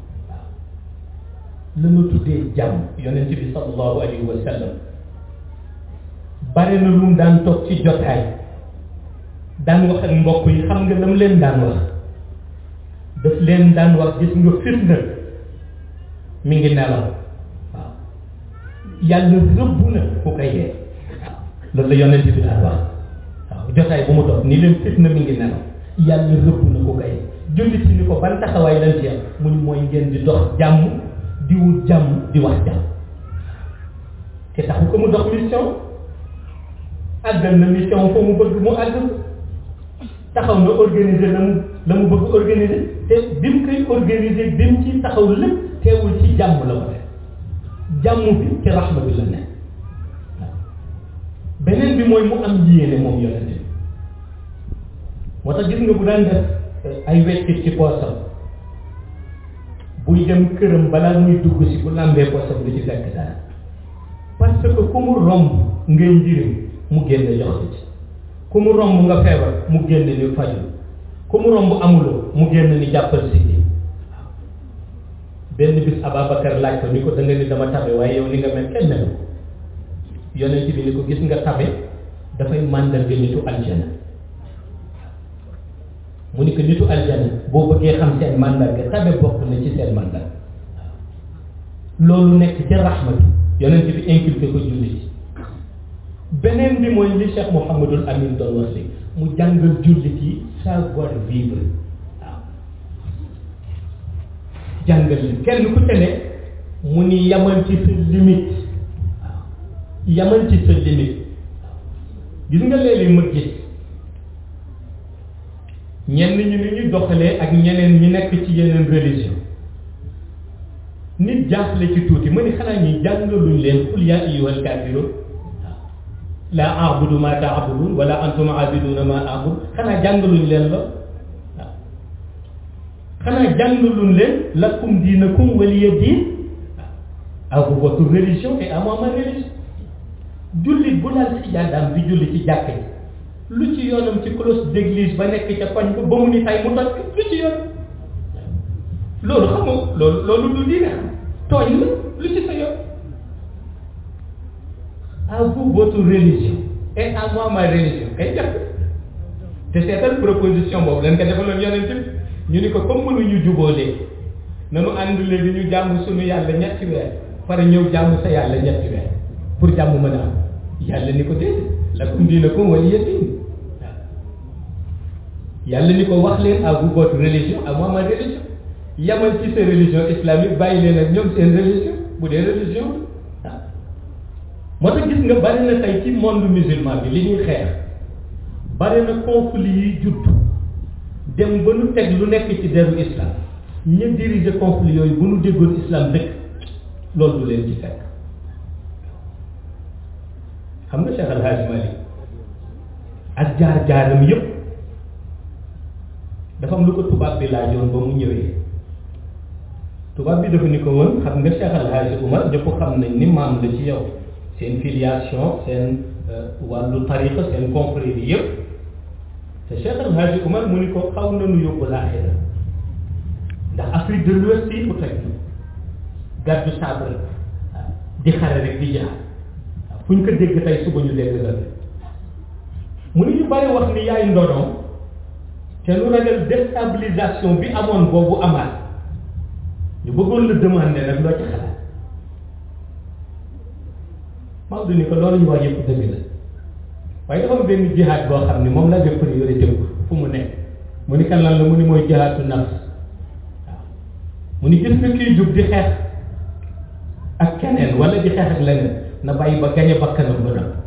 la ñu tuddee jàmm yonent bi sallallahu alayhi wa sallam bare na lu mu daan toog ci jotaay daan wax ak mbokk yi xam nga lam leen daan wax daf leen daan wax gis nga fitna mi ngi nelaw waaw yàlla rëbb na ku koy yee loolu la yonent bi daan wax waaw jotaay bu mu toog ni leen fitna mi ngi nelaw yàlla rëbb na ku koy jullit si ni ko ban taxawaay lañ ci am mu ni mooy ngeen di dox jàmm di wut jàmm di wax jàmm te taxu ko mu dox mission àggal na mission foo mu bëgg mu àgg taxaw na organiser la mu la mu bëgg organiser te bi mu koy organiser bi mu ci taxaw lépp teewul ci jàmm la ko def jàmm bi ci raxma bi la nekk waaw beneen bi mooy mu am yéene moom yonente bi moo tax gis nga bu daan def ay weccit ci poosam buy dem këram balaa muy dugg si bu làmbee poosam du ci fekk dara parce que ku mu romb ngay njëriñ mu génne jox la ci ku mu romb nga feebar mu génne ni faju ku mu romb amuloo mu génne ni jàppal si nii waaw benn bis Ababacar laaj ko ni ko da nga ni dama tabe waaye yow ni nga mel kenn melu ko yonent bi ni ko gis nga tabe dafay màndarga nitu aljana mu ni ko nitu aljana boo bëggee xam seen màndarga tabe bokk na ci seen màndarga loolu nekk ci raxmatu yonent bi inculqué ko julli ci beneen bi mooy li Cheikh Mouhamadul Amin doon wax léegi mu jàngal jullit yi savoir vivre waaw jàngal li kenn ku te ne mu ni yamal ci sa limite waaw yamal ci sa limite gis nga léeg-léeg ma gis ñenn ñu ni ñu doxalee ak ñeneen ñi nekk ci yeneen religion nit jaaxle ci tuuti ma ni xanaa ñuy jàngaluñ leen qul yaa ayyuhal kaafiruun laa a'budu ma ta'budun wala antum a'biduna ma a'bud xanaa jàngaluñ leen la waaw xanaa jàngaluñ leen lakum diinakum waliya diin à vous votre religion et à moi ma religion jullit bu laal ci jàddaam di julli ci jàkk ji lu ci yoonam ci cloche d'église ba nekk ca koñ ba ba mu ni tay mu toj lu ci yoon loolu xam nga loolu loolu du diine xam tooñ la lu ci sa yoon à vous votre religion et à moi ma religion kay jàpp te seetal proposition boobu leen ko defaloon yonent bi ñu ni ko comme mënuñu juboo léegi nanu ànd léegi ñu jàmm suñu yàlla ñetti weer pare ñëw jàmm sa yàlla ñetti weer pour jàmm mën a am yàlla ni ko déedéet lakum diinakum waliya diin waaw yàlla ni ko wax leen à vous votre religion à moi ma religion yamal ci sa religion islamique bàyyi leen ak ñoom seen religion bu dee religion waaw moo tax gis nga bari na tey ci monde musulman bi li ñuy xeex bari na conflit yi judd dem ba nu teg lu nekk ci deru islam ña diriger conflit yooyu bu nu déggoon islam dëkk loolu du leen ci fekk xam nga Cheikh Al Hadj Malick ak jaar-jaaram yépp dafa am lu ko tubaab bi laajoon ba mu ñëwee tubaab bi dafa ni ko woon xam nga Cheikh Al Hadj Umar ñëpp xam nañ ni maam la ci yow seen filiation seen wàllu tariqa seen confrérie yëpp te Cheikh El Hadji Oumar mu ni ko xaw nañu yóbbu laaxira ndax Afrique de l'Ouest yi ku toj gàddu sabre di xare rek di jaar fu ñu ko dégg tey suba ñu dégg la mu ni ñu bari wax ni yaay ndonoom te lu ragal déstabilisation bi amoon boobu amaat ñu bëggoon la demander nag loo ci xalaat Maodo ni ko loolu ñu wax yëpp dëgg la waaye dafa am benn jihaad boo xam ni moom la jox priorité fu mu nekk mu ni kan lan la mu ni mooy jihaadu nafs waaw mu ni gis nga kiy jug di xeex ak keneen wala di xeex ak leneen na bàyyi ba gañe bakkanam ba nag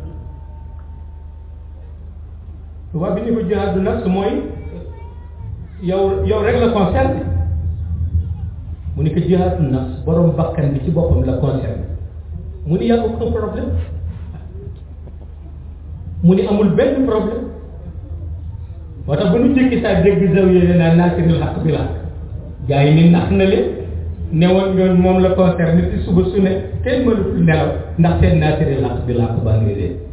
tubaab bi ni ko jihaadu nafs mooy yow yow rek la concerne mu ni ko jihaadu nafs borom bakkan bi ci boppam la concerne mu ni y a aucun problème mu ni amul benn problème moo tax ba nu jëkki saa dégg zaw yéene naa naasiril xaq bi la gars yi ni nax na leen newoon ñoon moom la concerne ci suba su ne kenn mënatul nelaw ndax seen naasiril xaq bi laa ko baa ngi dee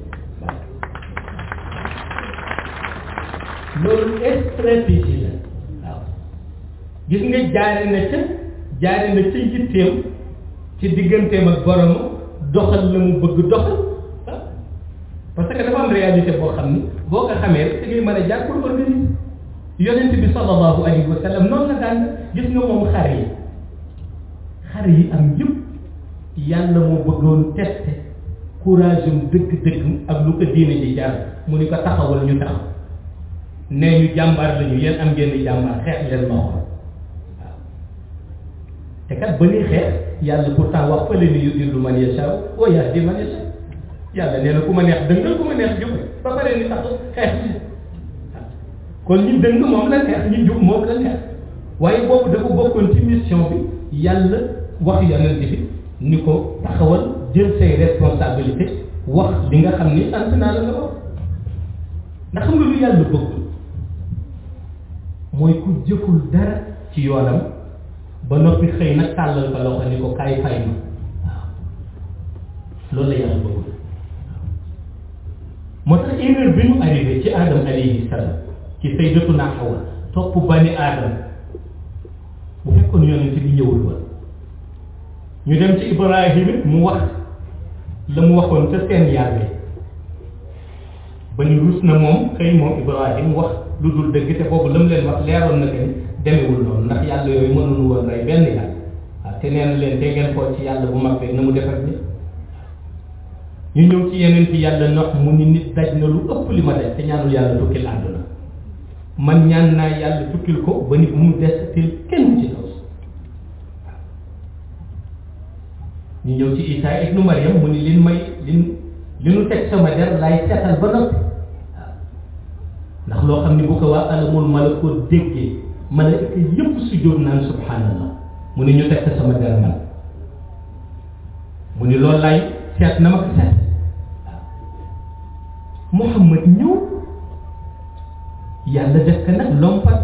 loolu stratégie la waaw gis nga jaare na ca jaare na ca yitteem ci digganteem ak borom doxal la mu bëgg doxal parce que dafa am réalité boo xam ni boo ko xamee rek da ngay mën a jaar pour organiser yonent bi sallallahu alayhi wa sallam noonu la daan gis nga moom xar yi xar yi am yëpp yàlla moo bëggoon tester courage am dëgg-dëgg ak lu ko diine ji jaar mu ni ko taxawal ñu taxaw nee ñu jàmbaar lañu yéen am ngeen di jàmbaar xeex leen ma xool waaw te kat ba ñuy xeex yàlla pourtant wax fële ni yudillu man yasha wa yahdi man yasha yàlla nee na ku ma neex dëngal ku ma neex jub ba pare ni tax xeex bi kon ñi dëng moom la neex ñi jub moom la neex waaye boobu dafa bokkoon ci mission bi yàlla wax yonent bi ni ko taxawal jël say responsabilité wax li nga xam ni sant naa la nga wax ndax xam nga lu yàlla bëggul mooy ku jëful dara ci yoonam ba noppi xëy nag tàllal ko loxo ni ko kaay fay ma waaw loolu la yàlla bëggul moo tax erreur bi ñu arrivé ci Adam alayhi salaam ci sayyidatuna Hawa topp bani Adam bu fekkoon yonent bi ñëwul woon ñu dem ci Ibrahim it mu wax la mu waxoon ca seen yàlla ba ñu rus na moom xëy moom Ibrahim wax lu dul dëgg te boobu la mu leen wax leeroon na que ni demewul noonu ndax yàlla yooyu mënuñu woon rey benn yàlla waaw te nee na leen te ngeen xool ci yàlla bu mag beeg na mu defar ni ñu ñëw ci yeneen ci yàlla nox mu ni nit daj na lu ëpp li ma daj te ñaanul yàlla tukkil àdduna man ñaan naa yàlla tukkil ko ba ni bu mu des til kenn ci kaw ñu ñëw ci Isaa ibnu Maryam mu ni lin may lin li nu teg sama der laay seetal ba noppi waaw ndax loo xam ni bu ko waa alamul malakut déggee malaaka yëpp sujjóot naan subhanallah mu ni ñu teg ko sama der man mu ni loolu laay seet na ma ko seet waaw Muhammad ñëw yàlla def ko nag lompat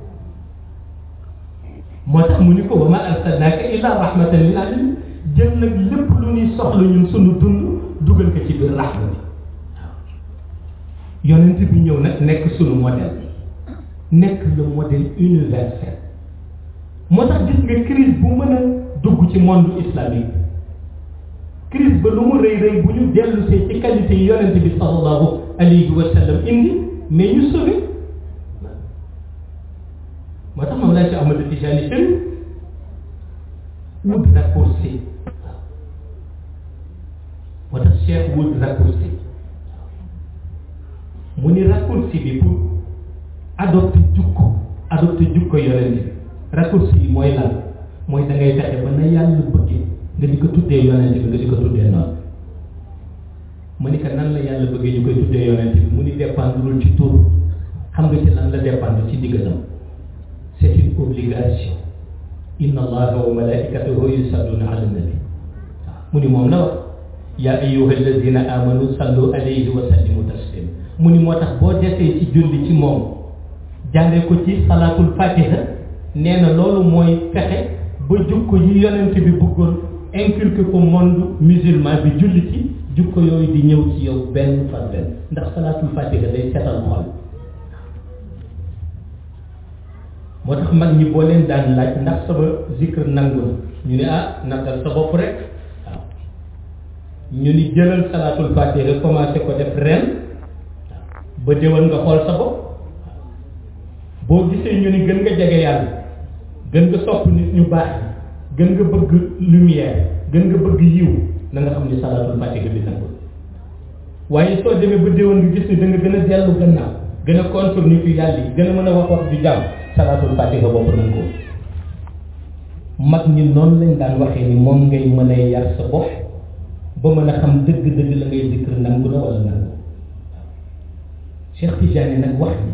moo tax mu ni ko wa ma arsalnaaka illa rahmatan lil alamin jël nag lépp lu ñuy soxla ñun sunu dund dugal ko ci biir rahma bi waaw yonent bi ñëw nag nekk sunu modèle nekk le modèle universel moo tax gis nga crise bu mën a dugg ci monde islamique crise ba lu mu rëy rëy bu ñu dellu see ci qualité yi yonent bi sallallahu alayhi wa sallam indi mais ñu sauvé moo tax moom laa ci Ahmad Tijani Chérif wut raccourci moo tax Cheikh wut raccourci mu ni raccourci bi pour adopter jukko adopter jukko yonent bi raccourci yi mooy lan mooy da ngay fexe ba na yàlla bëggee nga di ko tuddee yonent bi nga di ko tuddee noonu mu ni ko nan la yàlla bëggee ñu koy tuddee yonent bi mu ni dépendrul ci tur xam nga ci lan la dépendre ci digganam c'est une obligation inna allaha wa malaikatahu yusalluna ala nabi waaw mu ni moom la wax yaa ayyuha alladina amanu sallu alayhi wa sallimu taslima mu ni moo tax boo desee ci julli ci moom jaaree ko ci salaatul fatiha nee na loolu mooy fexe ba jukko yi yonent bi bëggoon inculquer ko monde musulman bi julli ci jukko yooyu di ñëw ci yow benn par benn ndax salaatul fatiha day setal xol moo tax mag ñi boo leen daan laaj ndax sama zikr nangu na ñu ne ah nattal sa bopp rek waaw ñu ni jëlal salaatul fatiha commencé ko def ren ba déwén nga xool sa bopp boo gisee ñu ni gën nga jege yàlla gën nga sopp nit ñu baax gën nga bëgg lumière gën nga bëgg yiw na nga xam ni salaatul fatiha bi nangu waaye soo demee ba déwén nga gis ni da nga gën a dellu gannaaw gën a contre nit yu yàlla yi gën a mën a wax wax ju jàmm salaatul fatiha bopp nañ ko mag ñi noonu lañ daan waxee ni moom ngay mën a yar sa bopp ba mën a xam dëgg-dëgg la ngay zikr nangu na wala nangu Cheikh Tidiane nag wax ni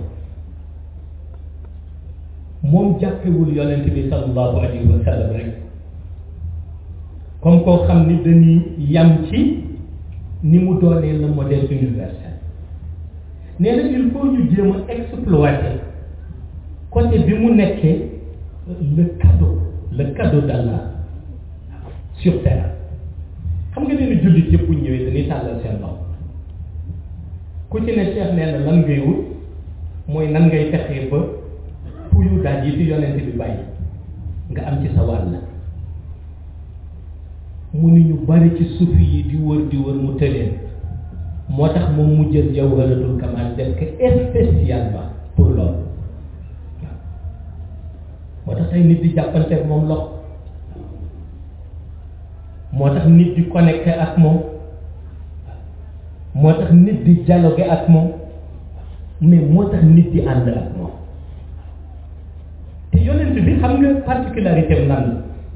moom jàppewul yonent bi sallallahu alayhi wa sallam rek comme koo xam ni dañuy yam ci ni mu doonee le modèle universel nee na il faut ñu jéem a exploiter côté bi mu nekkee le cadeau le cadeau d'Allah sur terre xam nga leen jullit yëpp bu ñëwee dañuy tàllal seen loxo ku ci ne Cheikh nee na lan ngay wut mooy nan ngay fexee ba puyu daal yi fi yonent bi bàyyi nga am ci sa wàll mu ni ñu bari ci sufi yi di wër di wër mu tëleen moo tax moom mu jël jawharatul kamal def ko spécialement pour loolu moo tax tey nit di jàppanteeg moom loxo moo tax nit di connecté ak moom moo tax nit di dialogué ak moom mais moo tax nit di ànd ak moom te yonent bi xam nga particularité am lan la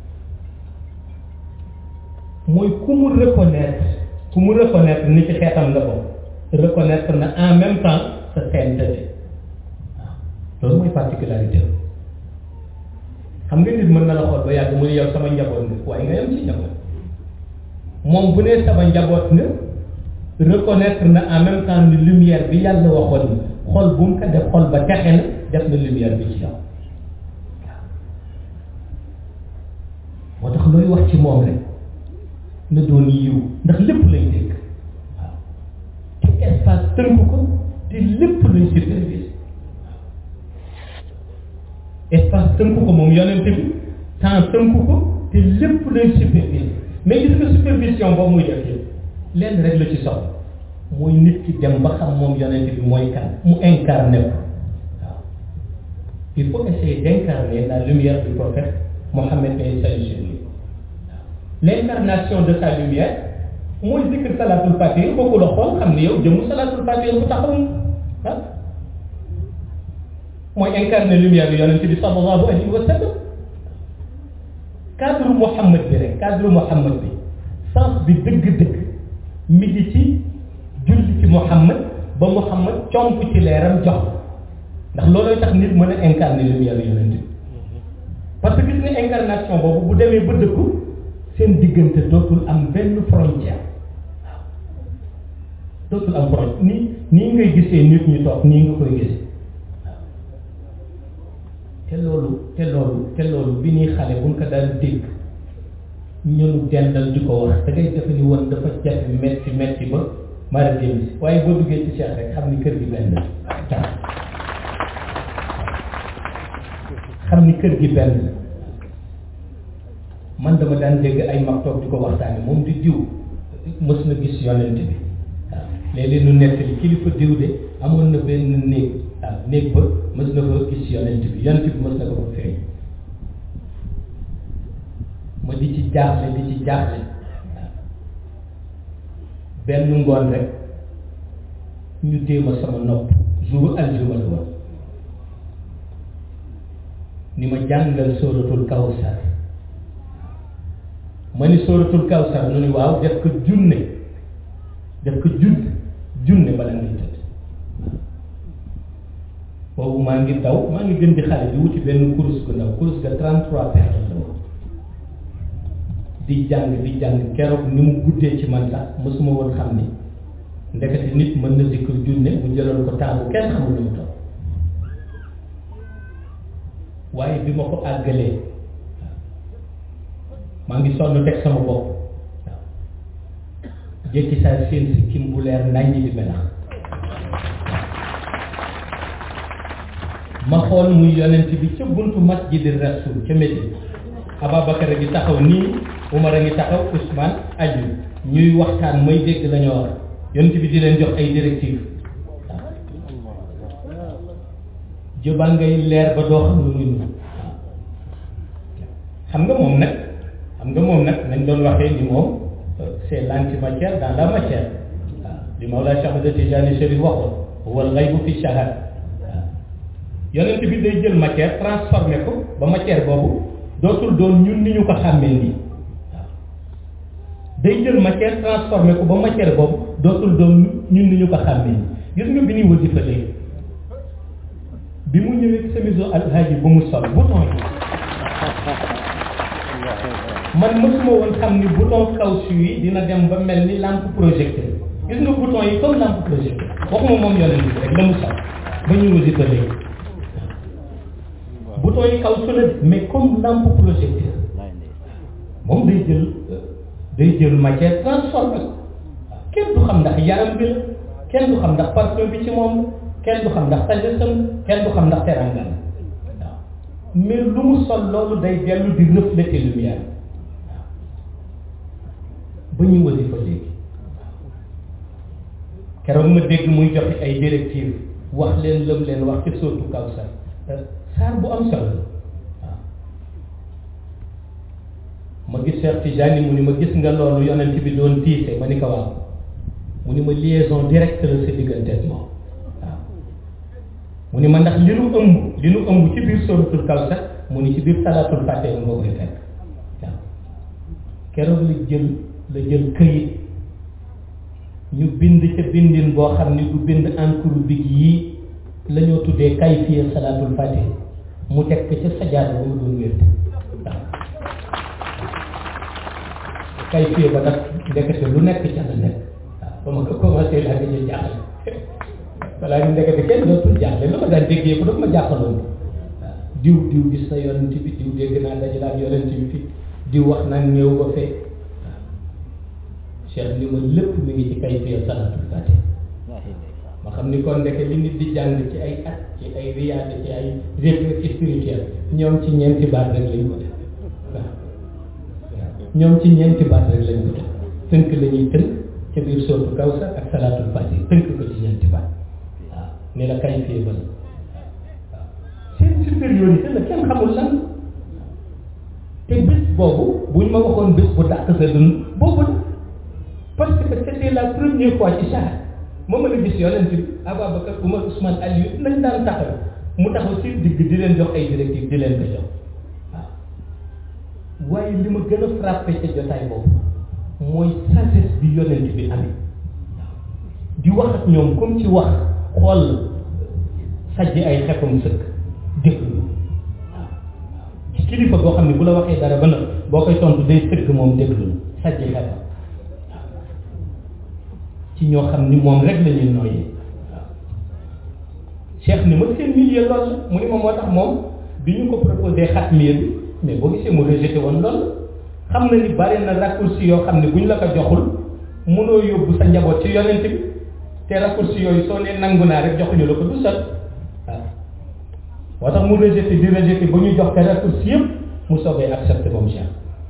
mooy ku mu reconnaître ku mu reconnaître ni ci xeetam nga ko reconnaître na en même temps sa sainteté waaw loolu mooy particularité xam nga nit mën na la xool ba yàgg mu ne yow sama njaboot nga waaye nga yem ci njaboot moom bu nee sama njaboot nga reconnaître na en même temps ni lumière bi yàlla waxoon ni xol bu mu ko def xol ba texe na def na lumière bi ci yow moo tax looy wax ci moom rek na doon yiw ndax lépp lay dégg waaw te espace tënk ko te lépp lay superviser espace tënk ko moom yonent bi temps tënk ko te lépp lay superviser mais gis nga supervision boobu muy def yëpp lenn rek la ci soxla mooy nit ki dem ba xam moom yonent bi mooy kan mu incarné ko waaw il faut essayer d'incarner la lumière du prophète Mohammed et salut sur lui l'incarnation de sa lumière mooy zikr salatul fatih boobu la xool xam ne yow jëmu salatul fatih bu taxaw ah mooy incarné lumière bi yonent bi sallallahu alayhi wa sallam cadre Muhammad bi rek cadre Muhammad bi sens bi dëgg-dëgg mi ngi ci julli ci Muhammad ba Muhammad comp ci leeram jox ndax loolooy tax nit mën a incarné lumière bi yonent bi parce que gis nga incarnation boobu bu demee ba dëkku seen diggante dootul am benn frontière waaw dootul am frontière nii nii ngay gisee nit ñu toog nii nga koy gisee waaw te loolu te loolu te loolu bi ñuy xale buñ ko daan dégg ñunu dendal di ko wax da ngay defe ni woon dafa jafe metti metti ba mara démb si waaye boo duggee ci Cheikh rek xam ni kër gi benn la xam ni kër gi benn la man dama daan dégg ay mag toog di ko waxtaane moom di diw mës na gis yonent bi waaw léeg-léeg nu nettali kilifa diw de amoon na benn néeg waaw néeg ba mës na fa gis yonent bi yonent bi mës na ko fa feeñ ma di ci jaaxle di ci jaaxle waaw benn ngoon rek ñu téema sama nopp jour aljuma la woon ni ma jàngal sóoratul kawsar ma ni sóoratul kawsar nu ni waaw def ko junne def ko junne junne bala ngay tëdd boobu maa ngi daw maa ngi gën di xale di wuti benn kurus gu ndaw kurus ga 33 paires la woon di jàng di jàng keroog ni mu guddee ci man sax mosuma woon xam ni ndekete nit mën na zikr junne mu jëloon ko temps bu kenn xamul lu mu toll waaye bi ma ko àggalee maa ngi sonn teg sama bopp waaw jékki saa seen si kim bu leer naññi di melax ma xool muy yonent bi ca buntu masjidi rasul ca Médine Ababacar a ngi taxaw nii Umar a ngi taxaw Ousmane aju ñuy waxtaan may dégg la ñoo wax yonent bi di leen jox ay directives waaw jëbaa ngay leer ba doo xam lu muy waaw xam nga moom nag xam nga moom nag nañ doon waxee ni moom c'est l'antimatière dans la matière waaw li Mawlaa Cheikh Ahmad Tijani Chérif waxoon wal ghaybu fi shahad waaw yonent bi day jël matière transformé ko ba matière boobu dootul doon ñun ni ñu ko xàmmee nii waaw day jël matière transformé ko ba matière boobu dootul doon ñun ni ñu ko xàmmee nii gis nga bi ñuy wasifa léegi bi mu ñëwee semiso alhaji bu mu sol bouton yi man mësuma woon xam ni bouton caoutchouc yi dina dem ba mel ni lampe projecteur gis nga bouton yi comme lampe projecteur waxuma moom yonent bi rek la mu sol ba ñu wasifa léegi bouton yi caoutchouc la mais comme lampe projecteur moom day jël day jël matière transformé ko kenn du xam ndax yaram bi la kenn du xam ndax parfum bi ci moom kenn du xam ndax tajasam kenn du xam ndax teranga la waaw mais lu mu sol loolu day dellu di refléter lumière waaw ba ñu wasifa léegi keroog ma dégg muy joxe ay directives wax leen lëm leen wax ci sootu Kawsar saar bu am solo la waaw ma gis Cheikh Tijani mu ni ma gis nga loolu yonent bi doon tiise ma ni ko waaw mu ni ma liaison directe la sa diggante ak moom waaw mu ni ma ndax li nu ëmb li nu ëmb ci biir sooratul Kawsar mu ni ci biir salaatul fàtte nga koy fekk waaw keroog la jël la jël këyit ñu bind ca bindin boo xam ni du bind encre big yii la ñoo tuddee kayfiya salaatul fatih mu teg ko ca sajaada ba mu doon wér waaw kayfiya ba nag ndekete lu nekk ca la nekk waaw ba ma ko commencé laa nga jël jaaxle balaa ñu ndekete kenn dootul jaaxle la ma daan déggee ko dafa ma jaaxaloon waaw diw diw gis na yonent bi diw dégg naa dajalaat yonent bi fi diw wax naan ñëw ba fee cheikh ni ma lépp mi ngi ci kayfiya salaatul fatih ma xam ni kon ndeke li nit di jàng ci ay at ci ay riyaade ci ay réflexion spirituel ñoom ci ñeenti baat rek lañ ko def waaw ñoom ci ñeenti baat rek lañ ko def tënk la ñuy tënk ca biir sootu kawsar ak salaatul fatih tënk ko ci ñeenti baat waaw ni la kayfiya ba la waaw seen supériorité la kenn xamul lan te bés boobu buñ ma waxoon bés bu dàq sa dund boobu la parce que c'était la première fois ci saar ma mën a gis yonent bi Ababacar Umar Ousmane Aliou nañ daan taxaw mu taxaw si digg di leen jox ay directives di leen ko jox waaw waaye li ma gën a frappé ca jotaay boobu mooy sagesse bi yonent bi amee waaw di wax ak ñoom comme ci wax xool sajj ay xefam sëkk déglu waaw ci kilifa boo xam ne bu la waxee dara ba nag boo koy tontu day sëkk moom déglu sajj xefam ci ñoo xam ni moom rek la ñuy nooyee waaw cheikh ni ma seen milieu loolu la mu ni ma moo tax moom bi ñu ko proposé xat milieu bi mais boo gisee mu rejeté woon loolu xam na ni bari na raccourci yoo xam ne bu ñu la ko joxul mënoo yóbbu sa njaboot ci yonent bi te raccourci yooyu soo nee nangu naa rek joxuñu la ko du sot waaw moo tax mu rejeté di rejeté ba ñu jox ko raccourci yëpp mu soogee accepté moom cheikh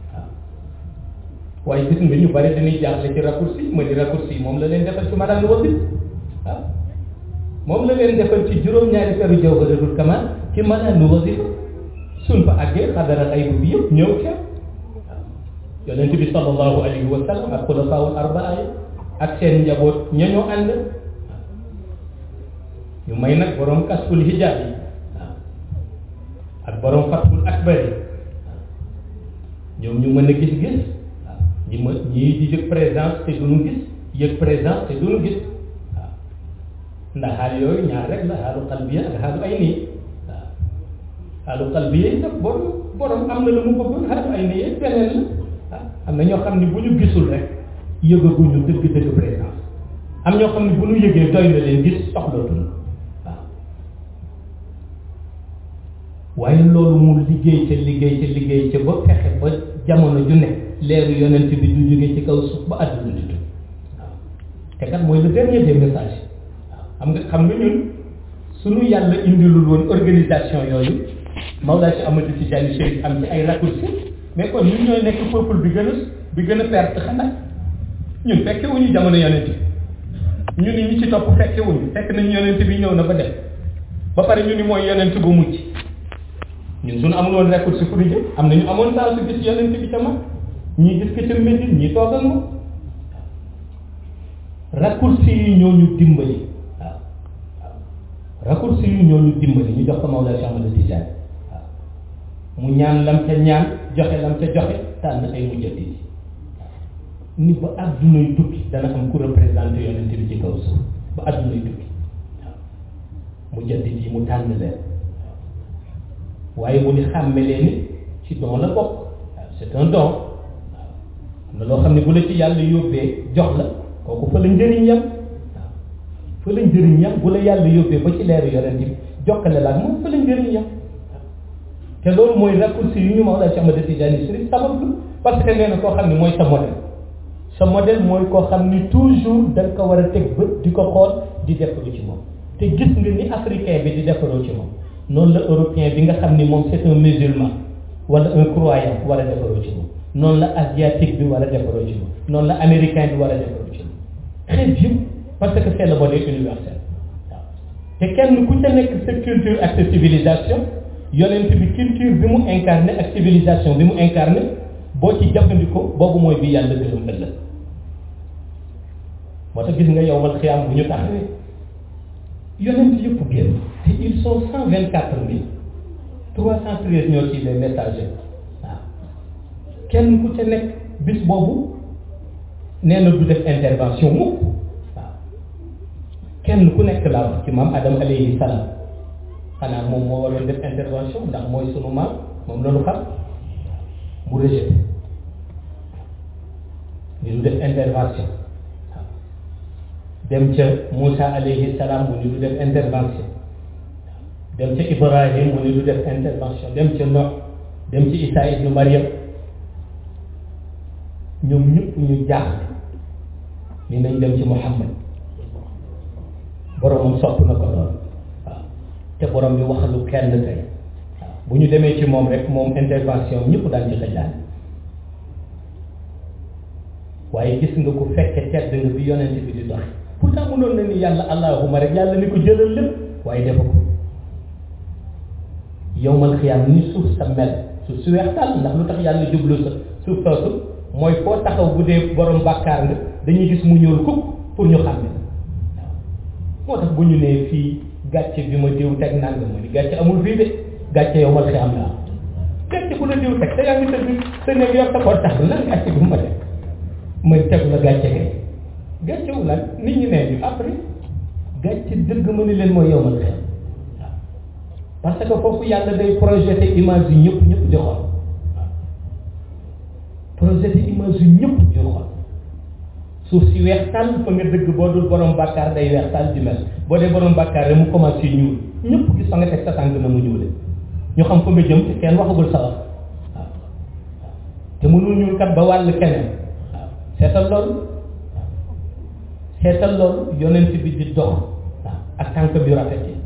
waaye gis nga ñu bari dañuy jaaxle ci raccourci ma di raccourci moom la leen defal ci madame wasif waaw moom la leen defal ci juróom-ñaari feru jawharatul kamal ci madame wasif suñ fa àggee xadara xaybu bi yëpp ñëw ca waaw yonent bi sallallahu alayhi wa sallam ak xulafaawul arbaa yi ak seen njaboot ña ñoo ànd ñu may nag borom kasful hijab yi waaw ak borom fathul akbar yi ñoom ñu mën a gis-gis ñi ma ñii di yëg présence te duñu gis yëg présence te duñu gis waaw ndax xaal yooyu ñaar rek la xaalu qalbiya ak xaalu ay nii waaw xaalu qalbiya yi nag borom borom am na lu mu bëggoon xaalu ay nii beneen la waaw am na ñoo xam ne bu ñu gisul rek yëgaguñu dëgg-dëgg présence am ñoo xam ne bu ñu yëgee doy na leen gis soxlootuñu waaw waaye loolu mu liggéey ca liggéey ca liggéey ca ba fexe ba jamono ju ne leeru yonent bi du jóge ci kaw suuf ba àdduna di tukki waaw te kat mooy le dernier des messages waaw xam nga xam nga ñun suñu yàlla indilul woon organisation yooyu Mawlaa Cheikh Amadou Tidiane Chérif am ci ay raccourcis mais kon ñun ñooy nekk peuple bi gën a bi gën a perte xanaa ñun fekke wuñu jamono yonent bi ñu ni ñi ci topp fekke wuñu fekk nañu yonent bi ñëw na ba dem ba pare ñu ni mooy yonent bu mucc ñun suñu amul woon raccourci fu ñu jëm am na ñu amoon saa su gis yonent bi ca mag ñii gis ko ca Médine ñii toog ak moom raccourci yi ñoo ñu dimbali waaw waaw raccourci yi ñoo ñu dimbali ñu jox ko Mawlaa Cheikh Ahmad Tidiane waaw mu ñaan lam ca ñaan joxe lam ca joxe tànn ay mujjati ni ba addunay tukki dana am ku représenté yonent bi ci kaw suuf ba addunay tukki waaw mujjati yi mu tànn leen waaye mu ni xàmme leen ni ci don la bokk waaw c'est un don am na loo xam ne bu la ci yàlla yóbbee jox la kooku fa la njëriñ yam waaw fa la njëriñ yam bu la yàlla yóbbee ba ci leeru yonent bi jokkale la ak moom fa la njëriñ yam te loolu mooy raccourci yu ñu Mawlaa Cheikh Ahmad Tidiane Chérif sabab lu parce que nee na koo xam ne mooy sa modèle sa modèle mooy koo xam ni toujours da nga ko war a teg bët di ko xool di defaru ci moom te gis nga ni africain bi di defaroo ci moom noonu la européen bi nga xam ni moom c'est un musulman wala un croyant war a defaroo ci moom noonu la asiatique bi war a defaroo ci moom noonu la américain bi war a defaroo ci moom xeet yëpp parce que c'est le modèle universel waaw te kenn ku ca nekk sa culture ak sa civilisation yonent bi culture bi mu incarné ak civilisation bi mu incarné boo ci jëfandikoo boobu mooy bi yàlla gërëm ëllëg moo tax gis nga yow mal xiyaam bu ñu taxawee yonent yëpp génn te ils sont cent vingt quatre mille trois cent treize ñoo ci les messagers waaw kenn ku ca nekk bis boobu nee na du def intervention mukk waaw kenn ku nekk laa wax ci maam Adam alayhi salaam xanaa moom moo waroon def intervention ndax mooy sunu maam moom la ñu xam mu rejeté ni du def intervention waaw dem ca Moussa alayhi salaam mu ni du def intervention dem ca Ibrahim mu ni du def intervention dem ca Nox dem ci Isa ibnu Maryam ñoom ñëpp ñu jaaxle ni nañ dem ci Muhammad boromam sopp na ko lool waaw te borom bi waxalu kenn tey waaw bu ñu demee ci moom rek moom intervention ñëpp daan ci xëjaan waaye gis nga ko fekke tedd nga bi yonent bi di dox pourtant mënoon na ni yàlla allahuma rek yàlla ni ko jëlal lépp waaye defa ko yowmal xiyaam ni suuf sa mel suuf su weex tàll ndax lu tax yàlla jublu sa suuf soosu mooy foo taxaw bu dee borom bàkkaar nga dañuy gis mu ñuul kukk pour ñu xam ne moo tax bu ñu nee fii gàcce bi ma diw teg nanga ma ni gàcce amul fii de gàcce yowmal xiyaam la am gàcce bu la diw teg te yaa ngi tëdd sa néeg yor sa portable lan gàcce bu ma teg ma tegu la gàcce kay gàcce wu lan nit ñi nee ñu après gàcce dëgg ma ni leen mooy yowmal xiyaam parce que foofu yàlla day projeté image yi ñëpp ñëpp di xool projeté image yi ñëpp di xool suuf si weex tàll fa nga dëgg boo dul borom bàkkaar day weex tàll di mel boo dee borom bàkkaar rek mu commencé ñuul ñëpp gis fa nga teg sa tànk na mu ñuule ñu xam fa nga jëm te kenn waxagul sa wax waaw te mënul ñuul kat ba wàll keneen waaw seetal loolu seetal loolu yonent bi di dox waaw ak tànk bi rafet yi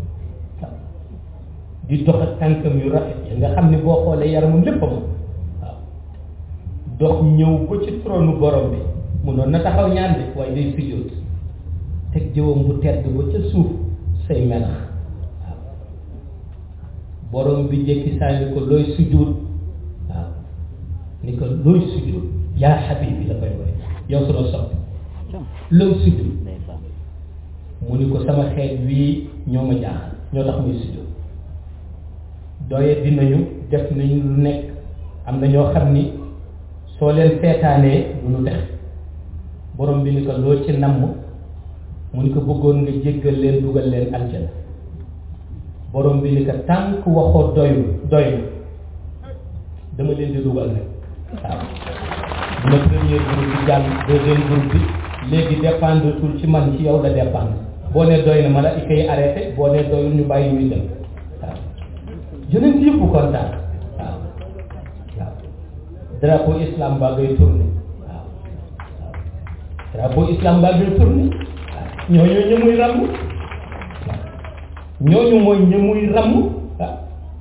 di dox ak tànkam yu rafet yi nga xam ne boo xoolee yaramam lépp a moom waaw dox ñëw ba ci trône borom bi munoon na taxaw ñaan de waaye day sujjóot teg jëwam bu tedd ba ca suuf say melax waaw borom bi jékki saa ni ko looy sujjóot waaw ni ko looy sujjóot yaa xabibi la koy woy yow suma soppi looy sujjóot mu ni ko sama xeet wii ñoo ma jaaxal ñoo tax muy sujjóot doye dinañu def nañu lu nekk am na ñoo xam ni soo leen seetaanee du ñu def borom bi ni ko loo ci namm mu ni ko bëggoon nga jéggal leen dugal leen aljana borom bi ni ko tànk waxoo doyu doyu dama leen di dugal rek waaw dina premier groupe bi jàll deuxième groupe bi léegi dépendre tul ci man ci yow la dépendre boo ne doy na malaaka yi arrêté boo ne doyul ñu bàyyi ñuy dem waaw yonent yëpp kontaan waaw waaw drapeau islam baa ngay tourné waaw waaw drapeau islam baa ngay tourné waaw ñooñu ñu muy ràmm waaw ñooñu mooy ñu muy ràmm waaw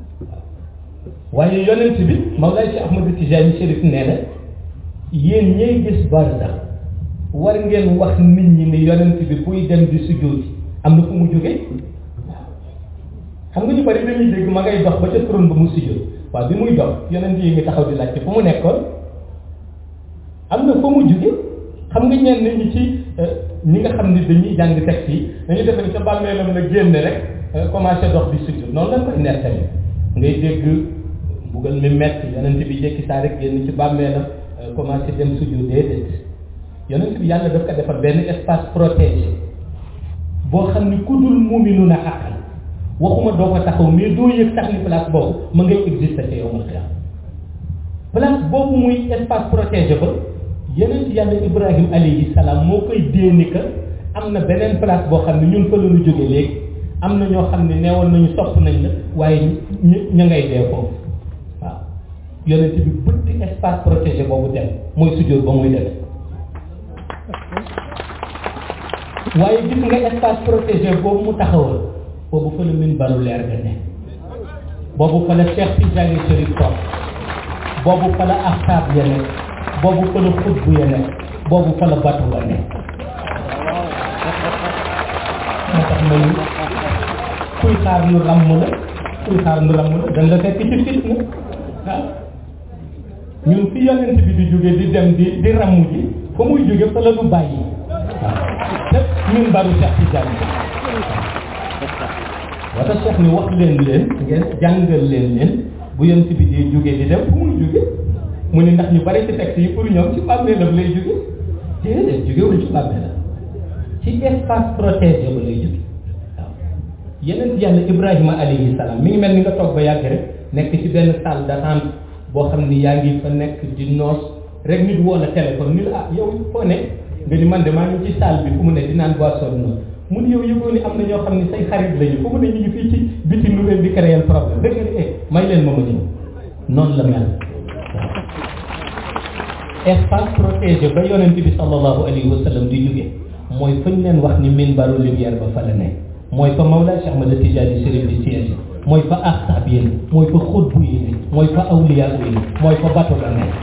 waaye yonent bi Mawlaay si Ahmadu Tijaani Chérif nee na yéen ñay gis barsax war ngeen wax nit ñi ni yonent bi buy dem di sujjóoti am na fu mu jógee xam nga ñu bari dañuy dégg ma ngay dox ba ca trône ba mu sujjóot waaw bi muy dox yonent yi ngi taxaw di laajte fu mu nekkoon am na fa mu jóge xam nga ñenn ñi ci ñi nga xam ni dañuy jàng texte yi dañuy defe ni ca bàmmeelam la génne rek commencé dox di sujjóot noonu lañ koy nettali ngay dégg mbugal mi metti yonent bi jékki saa rek génn ci bàmmeelam commencé dem sujjóot déedéet yonent bi yàlla daf ko defal benn espace protégé boo xam ni ku dul muuminu na xaqal waxuma doo ko taxaw mais doo yëg sax ni place boobu ma ngay exister ca yowmal xiyaam place boobu muy espace protégé ba yeneen ci yàlla ibrahim alayhi salaam moo koy déeni que am na beneen place boo xam ne ñun fa la ñu jóge léegi am na ñoo xam ne neewoon nañu sopp nañ la waaye ñu ñu ngay dee foofu waaw yonent bi bëtti espace protégé boobu dem mooy sujjóot ba muy def waaye gis nga espace protégé boobu mu taxawal boobu fa la min balu leer ga ne boobu fa la Cheikh Tidiane Chérif toog boobu fa la ahsaab ya ne boobu fa la xutbu ya ne boobu fa la batu ba ne tax ma ni kuy xaar nu ràmm la kuy xaar nu ràmm la dañ la fekk ci fitna waaw ñun fi yonent bi di jóge di dem di di ràmm ji fa muy jóge fa la du bàyyi waaw te ñun baru Cheikh Tidiane wata Cheikh ni wax leen leen ngeen jàngal leen leen bu yonent bi di jóge di dem fu muy jóge mu ni ndax ñu bari ci texte yi pour ñoom ci bàmmeelam lay jóge déedéet jógewul ci bàmmeelam ci espace protégé ba lay jóge waaw yeneen yàlla Ibrahima alayhi salaam mi ngi mel ni nga toog ba yàgg rek nekk ci benn salle d'attente boo xam ni yaa ngi fa nekk di noos rek nit woo la téléphone ni la ah yow foo ne nga ni man de maa ngi ci salle bi fu mu ne di naan boisson noonu mu ni yow yëgoo ni am na ñoo xam ni say xarit lañu fu mu ne ñu ngi fii ci biti nu leen di créer problème dëgg nga ni eh may leen ma ma ñëw noonu la mel espace protégé ba yonent bi sallallahu alayhi wa sallam di jóge mooy fañ leen wax ni minbaru lumière ba fa la nekk mooy fa Mawlaa Cheikh Ahmad Tijaani Chérif di siège mooy fa axtaab yi mooy fa xutbu yi mooy fa awliya yi mooy fa bato la nekk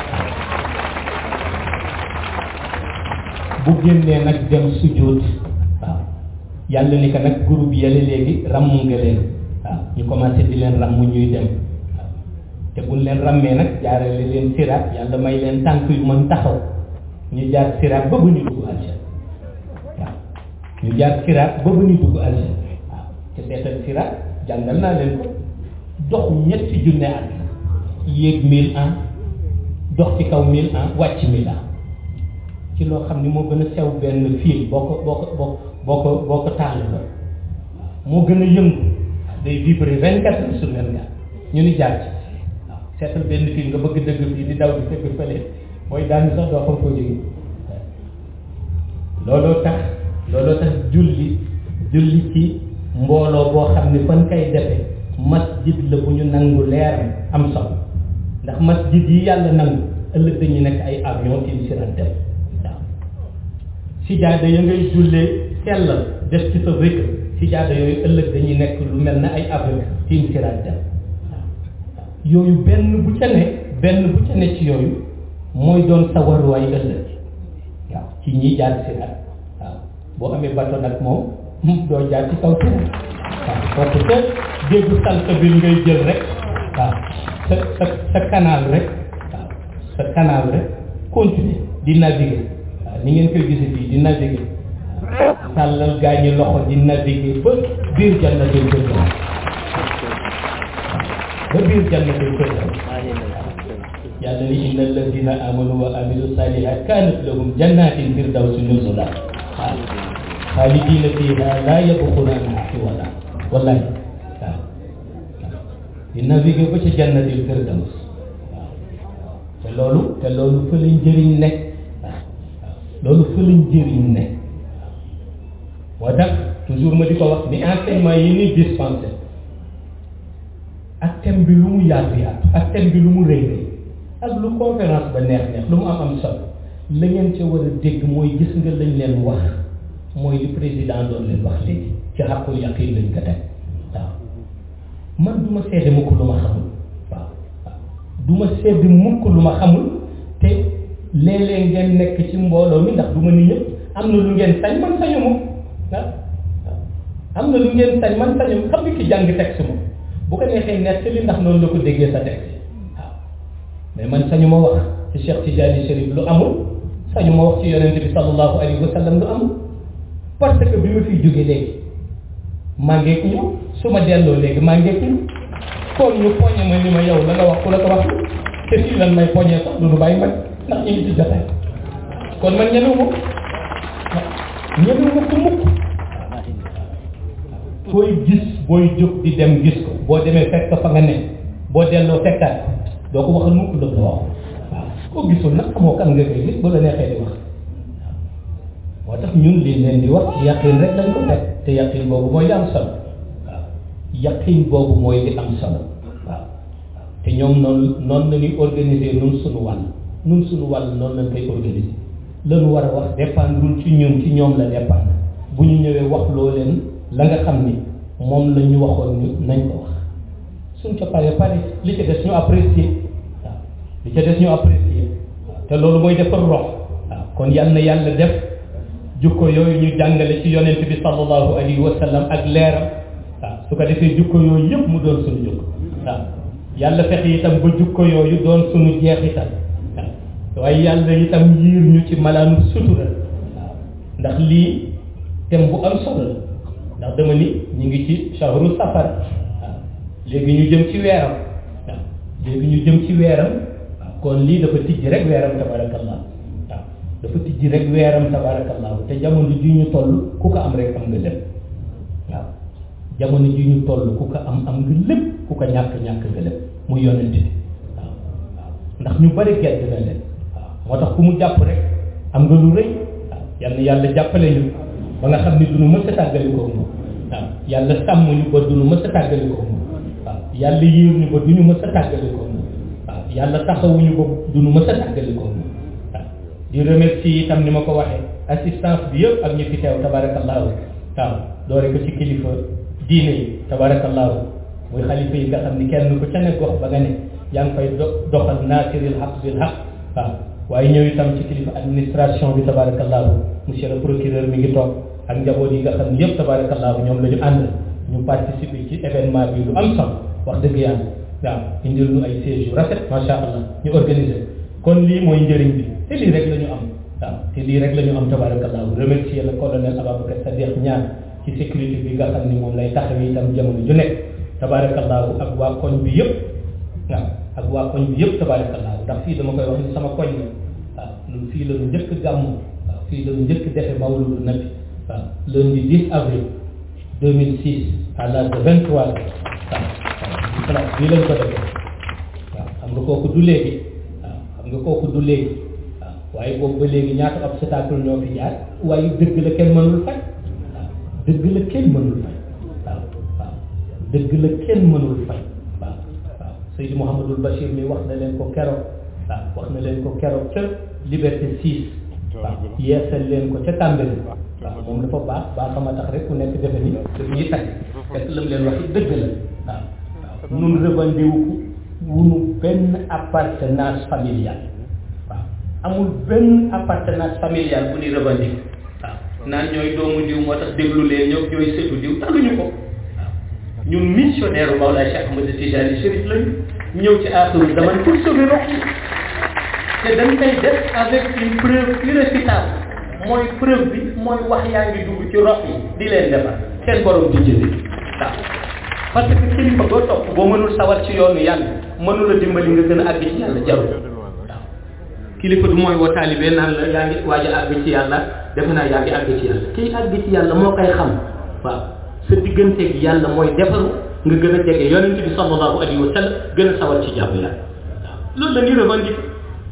bu génnee nag dem sujjóot waaw yàlla ni ko nag groupe yële léegi ràmm nga leen waaw ñu commencé di leen ràmm ñuy dem waaw te buñ leen ràmmee nag jaarale leen siraat yàlla may leen tànk yu mën taxaw ñu jaar siraat ba bu ñu dugg aljanna waaw ñu jaar siraat ba bu ñu dugg aljanna waaw te seetal siraat jàngal naa leen ko dox ñetti junne at yéeg mille ans dox ci kaw mille ans wàcc mille ans ci loo xam ni moo gën a sew benn fil boo ko boo ko boo boo ko boo ko tàll la moo gën a yëngu day vibrer vingt quatre heures sur vingt quatre ñu ni jaar ci waaw seetal benn fil nga bëgg dëgg fii di daw di dëgg fële mooy daanu sax doo xam koo jóge looloo tax looloo tax julli julli ci mbooloo boo xam ni fan kay defe masjid la bu ñu nangu leer am solo ndax masjid yi yàlla nangu ëllëg dañu nekk ay avion ci sirat dem waaw sijaada ya ngay jullee sellal def ci sa rëkk sijaada yooyu ëllëg dañuy nekk lu mel ne ay avion ci sirat dem waaw yooyu benn bu ca ne benn bu ca ne ci yooyu mooy doon sa waruwaay ëllëg waaw ci ñiy jaar sirat waaw boo amee bato nag moom doo jaar ci kaw sirat waaw parce que déggu salsabil ngay jël rek waaw sa sa sa canal rek waaw sa canal rek continuer di naviguer waaw ni ngeen koy gise fii di naviguer waaw tàllal gaa ñi loxo di naviguer ba biir jannatul firdaws ba biir jannatul firdaws yàlla ni inna alladina amanu wa amilu salihat kanat lahum jannatin firdawsi nuzula waaw xaalidina fiha la yabxuna anha xiwala wallahi waaw di naviguer ba ca jannatil firdaws waaw te loolu te loolu fa la njëriñ nekk waaw loolu fa la njëriñ nekk moo tax toujours ma di ko wax ni enseignement yi ni dispensé ak thème bi lu mu yaatu yaatu ak thème bi lu mu rëy rëy ak lu conférence ba neex neex lu mu am am solo la ngeen ca war a dégg mooy gis nga lañ leen wax mooy li président doon leen wax léegi ci xàqul yaqin lañ ko teg waaw man du ma seede mukk lu ma xamul waaw waaw du ma seede mukk lu ma xamul te léeg-léeg ngeen nekk ci mbooloo mi ndax du ma ni ñëpp am na lu ngeen sañ man sañu ma waaw am na lu ngeen sañ man sañu xam nga ki jàng texte moom bu ko neexee nekk li ndax noonu la ko déggee sa texte waaw mais man sañu ma wax ci Cheikh Tidiane Chérif lu amul sañu ma wax ci yonente bi sallallahu alayhi wa sallam lu amul parce que bi ma fiy jóge léegi maa ngeeg ñu su ma delloo léegi maa ngeeg ñu kon ñu poñe ma ni ma yow la nga wax ku la ko wax te fii lan may poñee sax du nu bàyyi man ndax ñu ngi ci jotaay kon man ñemewu ma ñemewu ma ko mukk koy gis booy jóg di dem gis ko boo demee fekk fa nga ne boo delloo fekkaat doo ko waxal mukk la wax waaw koo gisul nag xamoo kan nga koy gis bu la neexee di wax moo tax ñun li leen di wax yaqin rek lañ ko teg te yaqin boobu mooy li am solo waaw yaqin boobu mooy li am solo waaw te ñoom noonu noonu la ñuy organiser nun suñu wàll nun suñu wàll noonu lañ koy organiser lañu war a wax dépendrul ci ñun ci ñoom la dépendre bu ñu ñëwee wax loo leen la nga xam ni moom la ñu waxoon ni nañ ko wax suñ ca pare pare li ca des ñu apprécier waaw li ca des ñu apprécier waaw te loolu mooy defar rox waaw kon yal na yàlla def jukko yooyu ñu jàngale ci yonent bi sallallahu alayhi wa sallam ak leeram waaw su ko defee jukko yooyu yëpp mu doon suñu jukko waaw yàlla fexe itam ba jukko yooyu doon suñu jeexital waaw waaye yàlla itam yiir ñu ci malaanu sutura waaw ndax lii thème bu am solo la ndax dama ni ñu ngi ci shahru safar waaw léegi ñu jëm ci weeram waaw léegi ñu jëm ci weeram waaw kon lii dafa tijji rek weeram tabarakallah waaw dafa tijji rek weeram tabarakallah te jamono ji ñu toll ku ko am rek am nga lépp waaw jamono ji ñu toll ku ko am am nga lépp ku ko ñàkk ñàkk nga lépp muy yonent bi waaw waaw ndax ñu bari gedd na leen waaw moo tax ku mu jàpp rek am nga lu rëy waaw yal na yàlla jàppale ñu ba nga xam ni du nu mës a tàggali ko moom waaw yàlla sàmm ñu ba du nu mës a tàggali ko moom waaw yàlla yiir ñu ba du ñu mës a tàggali ko moom waaw yàlla taxawuñu ba du nu mës a tàggali ko moom waaw di remercier itam ni ma ko waxee assistance bi yëpp ak ñi fi teew tabarakallahu waaw doore ko ci kilifa diine yi tabarakallahu muy xalifa yi nga xam ni kenn ku ca ne gox ba nga ne yaa ngi fay doxal naasiril xaq bil xaq waaw waaye ñëw itam ci kilifa administration bi tabarakallahu monsieur le procureur mi ngi toog ak njaboot yi nga xam ne yëpp tabarakallahu ñoom la ñu ànd ñu participer ci événement bi lu am solo wax dëgg yàlla waaw indil ñu ay sièges yu rafet macha allah ñu organiser kon lii mooy njëriñ bi te lii rek la ñu am waaw te lii rek la ñu am tabarakallahu remercier le colonel Ababacar Sadiq ñaan ci sécurité bi nga xam ni moom lay taxawee itam jamono ju nekk tabarakallahu ak waa koñ bi yëpp waaw ak waa koñ bi yëpp tabarakallahu ndax fii dama koy wax ni sama koñ la waaw ñun fii la ñu njëkk gàmmu waaw fii la ñu njëkk defe mawludu nabi waaw lundi 10 avril 2006 à l'âge de 23 ans waaw waaw bii lañ ko defee waaw xam nga kooku du léegi waaw xam nga kooku du léegi waaw waaye boobu ba léegi ñaata obstacle ñoo fi jaar waaye dëgg la kenn mënul faj waaw dëgg la kenn mënul faj waaw waaw dëgg la kenn mënul faj waaw waaw Seydi Mouhamadul Bachir mi wax na leen ko keroog waaw wax na leen ko keroog ca Liberté 6 waaw yeesal leen ko ca Tàmbali waaw moom dafa baax baax xama tax rek ku nekk defe ni daf ñuy tag fekk lam leen wax dëgg la waaw waaw nun revendiqué wunu benn appartenance familiale waaw amul benn appartenance familiale bu ñuy revendiqué waaw naan ñooy doomu diw moo tax déglu leen ñëw ñooy sëtu diw taluñu ko waaw ñun missionnaire u Mawlaay Cheikh Ahmad Tijani Chérif lañu ñëw ci aaxiru zaman pour sauver rox yi te dañ koy def avec une preuve irréfutable mooy preuve bi mooy wax yaa ngi dugg ci rox yi di leen defar seen borom di jëlee waaw parce que kilifa boo topp boo mënul sawar ci yoonu yàlla mënul a dimbali nga gën a àgg ci yàlla jarul waaw kilifa du mooy woo taalibe naan la yaa ngi waaj a àgg ci yàlla defe naa yaa ngi àgg ci yàlla kiy àgg ci yàlla moo koy xam waaw sa digganteeg yàlla mooy defaru nga gën a jege yonent bi sallallahu alayhi wa sallam gën a sawar ci jàmm yàlla waaw loolu la ñuy revendiquer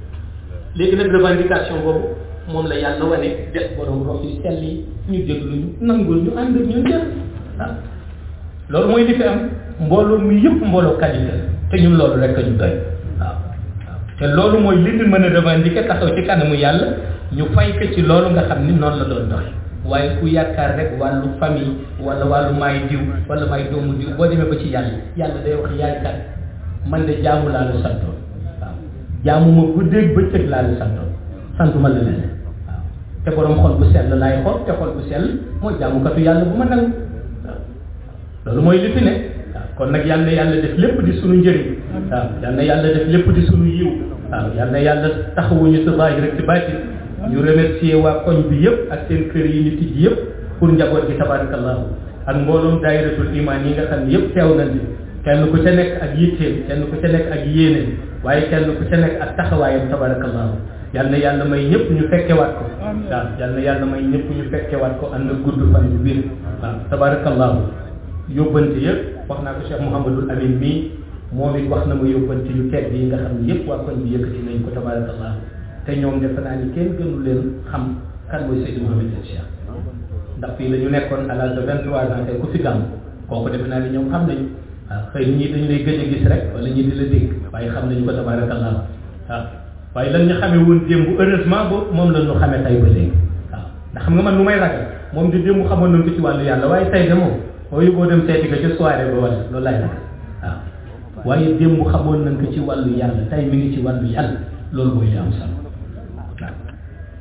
léegi nag revendication boobu moom la yàlla wane def borom rox yu sell yi ñu déglu ñu nangul ñu ànd ak ñun jël waaw loolu mooy li fi am mbooloo mi yëpp mbooloo qualité te ñun loolu rek a ñu doy waaw waaw te loolu mooy li ñu mën a revendiquer taxaw ci kanamu yàlla ñu fay ko ci loolu nga xam ni noonu la doon doxee waaye ku yaakaar rek wàllu famille wala wàllu maay diw wala maay doomu diw boo demee ba ci yàlla yàlla day wax yaay kat man de jaamu laa la santoon waaw jaamu ma guddeeg bëccëg laa la santoon santuma la leneen waaw te borom xol bu sell laay xool te xol bu sell mooy jaamukatu yàlla bu ma nangu waaw loolu mooy li fi ne waaw kon nag yal na yàlla def lépp di sunu njëriñ waaw yal na yàlla def lépp di sunu yiw waaw yal na yàlla taxawuñu si zaahir rek ci baatin ñu remercier waa koñ bi yëpp ak seen kër yi ñu tijji yëpp pour njaboot gi tabarakallahu ak mbooloom daayiratul iman yi nga xam ne yëpp teew nañ ci kenn ku ca nekk ak yitteem kenn ku ca nekk ak yéeneem waaye kenn ku ca nekk ak taxawaayam tabarakallahu yal na yàlla may ñëpp ñu fekkewaat ko waaw yal na yàlla may ñëpp ñu fekkewaat ko ànd ak gudd fan bu biir waaw tabarakallahu yóbbante yëpp wax naa ko Cheikh Mouhamadul Amin mii moom it wax na ma yóbbante yu tedd yi nga xam ne yëpp waa koñ bi yëkkati nañ ko tabarakallahu te ñoom defe naa ni kenn gënu leen xam kan mooy Seydou Mouhamed El Cheikh ndax fii la ñu nekkoon à l'âge de 23 ans tey ku fi gàmm kooku defe naa ni ñoom xam nañu waaw xëy na ñii dañu lay gëj a gis rek wala ñii di la dégg waaye xam nañu ko tabarakallah waaw waaye lan ñu xamee woon démb heureusement ba moom la ñu xamee tey ba léegi waaw ndax xam nga man lu may ragal moom di démb xamoon nañ ko ci wàllu yàlla waaye tey de moom boo yóbboo dem seeti ko ca soirée ba wala loolu lay ragal waaw waaye démb xamoon nañ ko ci wàllu yàlla tey mi ngi ci wàllu yàlla loolu mooy li am solo waaw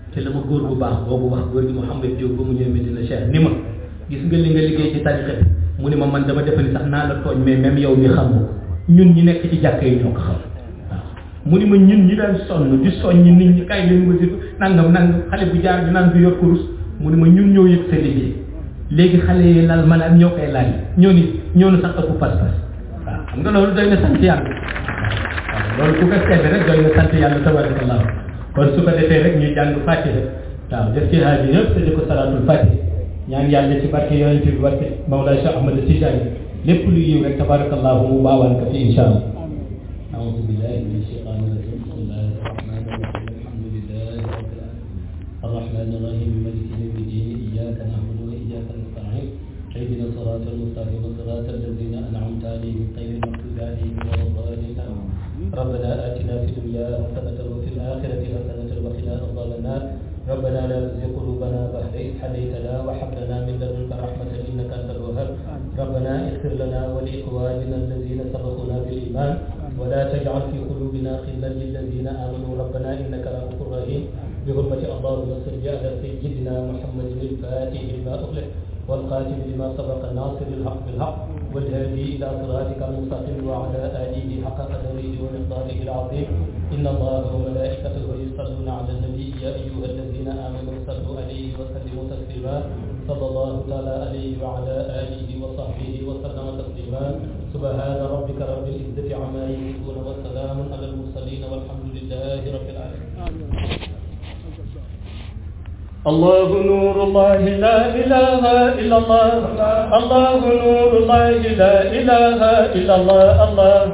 te la ma góor bu baax boobu wax góor gi Mouhamed Diop ba mu ñëwee Medina Cheikh ni ma gis nga li nga liggéey ci tariqa bi mu ni ma man dama defe ni sax naa la tooñ mais même yow mi xam nga ñun ñi nekk ci jàkka yi ñoo ko xam waaw mu ni ma ñun ñi daan sonn di soññ nit ñi kay leen wasi nangam nangam xale bu jaar bi naan du yor kurus mu ni ma ñun ñoo yëg sa liggéey léegi xale yi lal maanaam ñoo koy laaj ñoo ni ñoo nu sax ëpp pas-pas waaw xam nga loolu doy na sant yàlla waaw loolu ku ko seede rek doy na sant yàlla tabarakallah kon su ko defee rek ñu jàng fàttali waaw def ci haaji yëpp te di ko salaatul fàttali ñaan yàlla ci barke yonent bi barke Mawlaa Cheikh Ahmad Tijaani lépp lu yiw rek tabarakallahu mu baawaan ko fi insha allah أعوذ بالله من الشيطان الرجيم بسم الله الرحمن الرحيم الحمد لله رب العالمين الرحمن الرحيم مالك يوم الدين إياك نعبد وإياك نستعين اهدنا الصراط المستقيم صراط الذين أنعمت عليهم غير المغضوب عليهم ولا الضالين ربنا آتنا في الدنيا حسنة وفي الآخرة حسنة وقنا عذاب النار ربنا لا تزغ قلوبنا بعد إذ هديتنا وهب لنا من لدنك رحمة إنك أنت الوهاب ربنا اغفر لنا ولإخواننا الذين سبقونا بالإيمان ولا تجعل في قلوبنا غلا للذين آمنوا ربنا إنك رؤوف رحيم بحرمة اللهم صل على سيدنا محمد الفاتح لما أغلق والقاتل لما سبق الناصر الحق بالحق والهادي إلى صراطك المستقيم وعلى آله حق قدره ومقداره العظيم إن الله وملائكته يصلون على النبي يا أيها الذين آمنوا صلوا عليه وسلموا تسليما صلى الله تعالى عليه وعلى آله وصحبه وسلم تسليما سبحان ربك رب العزة عما يصفون وسلام على المرسلين والحمد لله رب العالمين الله نور الله لا إله إلا الله الله نور الله لا إله إلا الله الله